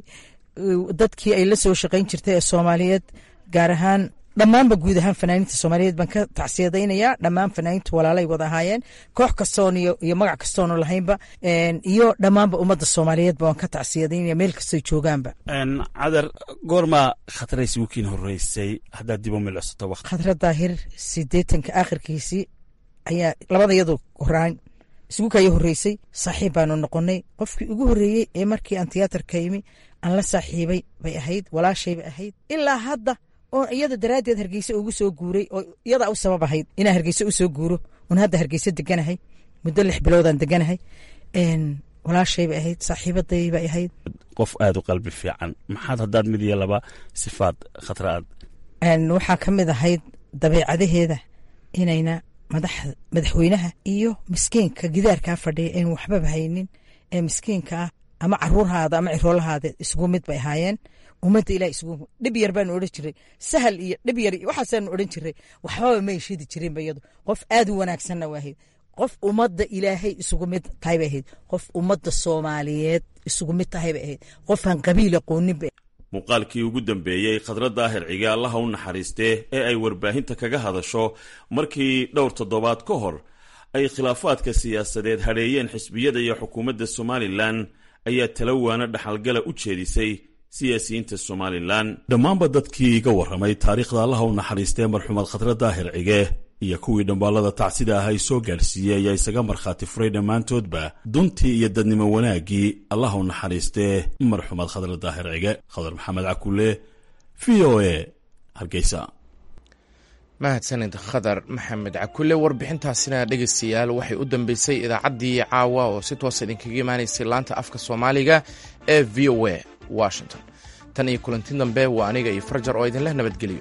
dadkii ay la soo shaqayn jirtay ee soomaaliyeed gaar ahaan dhammaanba guud ahaan fanaaniinta soomaaliyeed baan ka tacsiyadaynayaa dhammaan fanaaniintu walaalay wada ahaayeen koox kastoon iyo magac kastoonu lahaynba iyo dhammaanba ummadda soomaaliyeedba waan ka tacsiyadaynaya meel kastoy joogaanba cadar goormaa khatrays wikiin horeysay haddaad dib u milcsato waqti khadra daahir sideetanka aakhirkiisii ayaa labada iyadu horaan isugu kaya horreysay saaxiib baanu noqonnay qofkii ugu horreeyey ee markii aan tiyaatarka yimi aan la saaxiibay bay ahayd walaashaybay ahayd ilaa hadda oo iyada daraaddeed hargeysa ugu soo guuray oo iyadaa u sabab ahayd inaan hargeysa u soo guuro oon hadda hargeysa deganahay muddo lix biloodaan deganahay walaashaybay ahayd saaxiibadaybay ahayd qof aada u qalbi fiican maxaad haddaad mid iyo laba sifaad khatra aad waxaa ka mid ahayd dabeecadaheeda inayna madaxweynaha iyo miskiinka gidaarkaa fadhiya een waxbaba haynin ee miskiinka ah ama caruurhaada ama ciroolahaada isugu mid bay ahaayeen ummadda ilah isugu dhib yar baanu odhan jiray sahal iyo dhib yar waxaasaanu odhan jiray waxbaba may shidi jirinba iyadu qof aad u wanaagsanna waa ahayd qof ummadda ilaahay isugu mid tahay bay ahayd qof ummadda soomaaliyeed isugu mid tahay bay ahayd qofaan qabiil aqoonin bay muuqaalkii ugu dambeeyey khadra daahir cige allaha u naxariistee ee ay warbaahinta kaga hadasho markii dhowr toddobaad ka hor ay khilaafaadka siyaasadeed hadheeyeen xisbiyada iyo xukuumadda somalilan ayaa talawaana dhaxalgala u jeedisay siyaasiyiinta somalilan dhammaanba dadkii iga warramay taariikhda allaha u naxariistee marxuumad khadra daahir cige iyo kuwii dhambaallada tacsida ah ay soo gaadhsiiyey ayaa isaga markhaati furay dhammaantoodba duntii iyo dadnimo wanaaggii allaha u naxariistee marxuumad khadra daahir cige khadar maxamed cakulle v o a hargeysa mahadsanid khadar maxamed cakulle warbixintaasina dhegeystayaal waxay u dambeysay idaacaddii caawa oo si toosa idinkaga imaanaysay laanta afka soomaaliga ee v o a washington tan iyo kulanti dambe waa aniga iyo farjar oo idinleh nabadgeliyo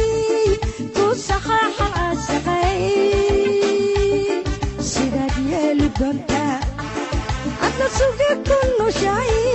sidaad yeel suge ku nushahay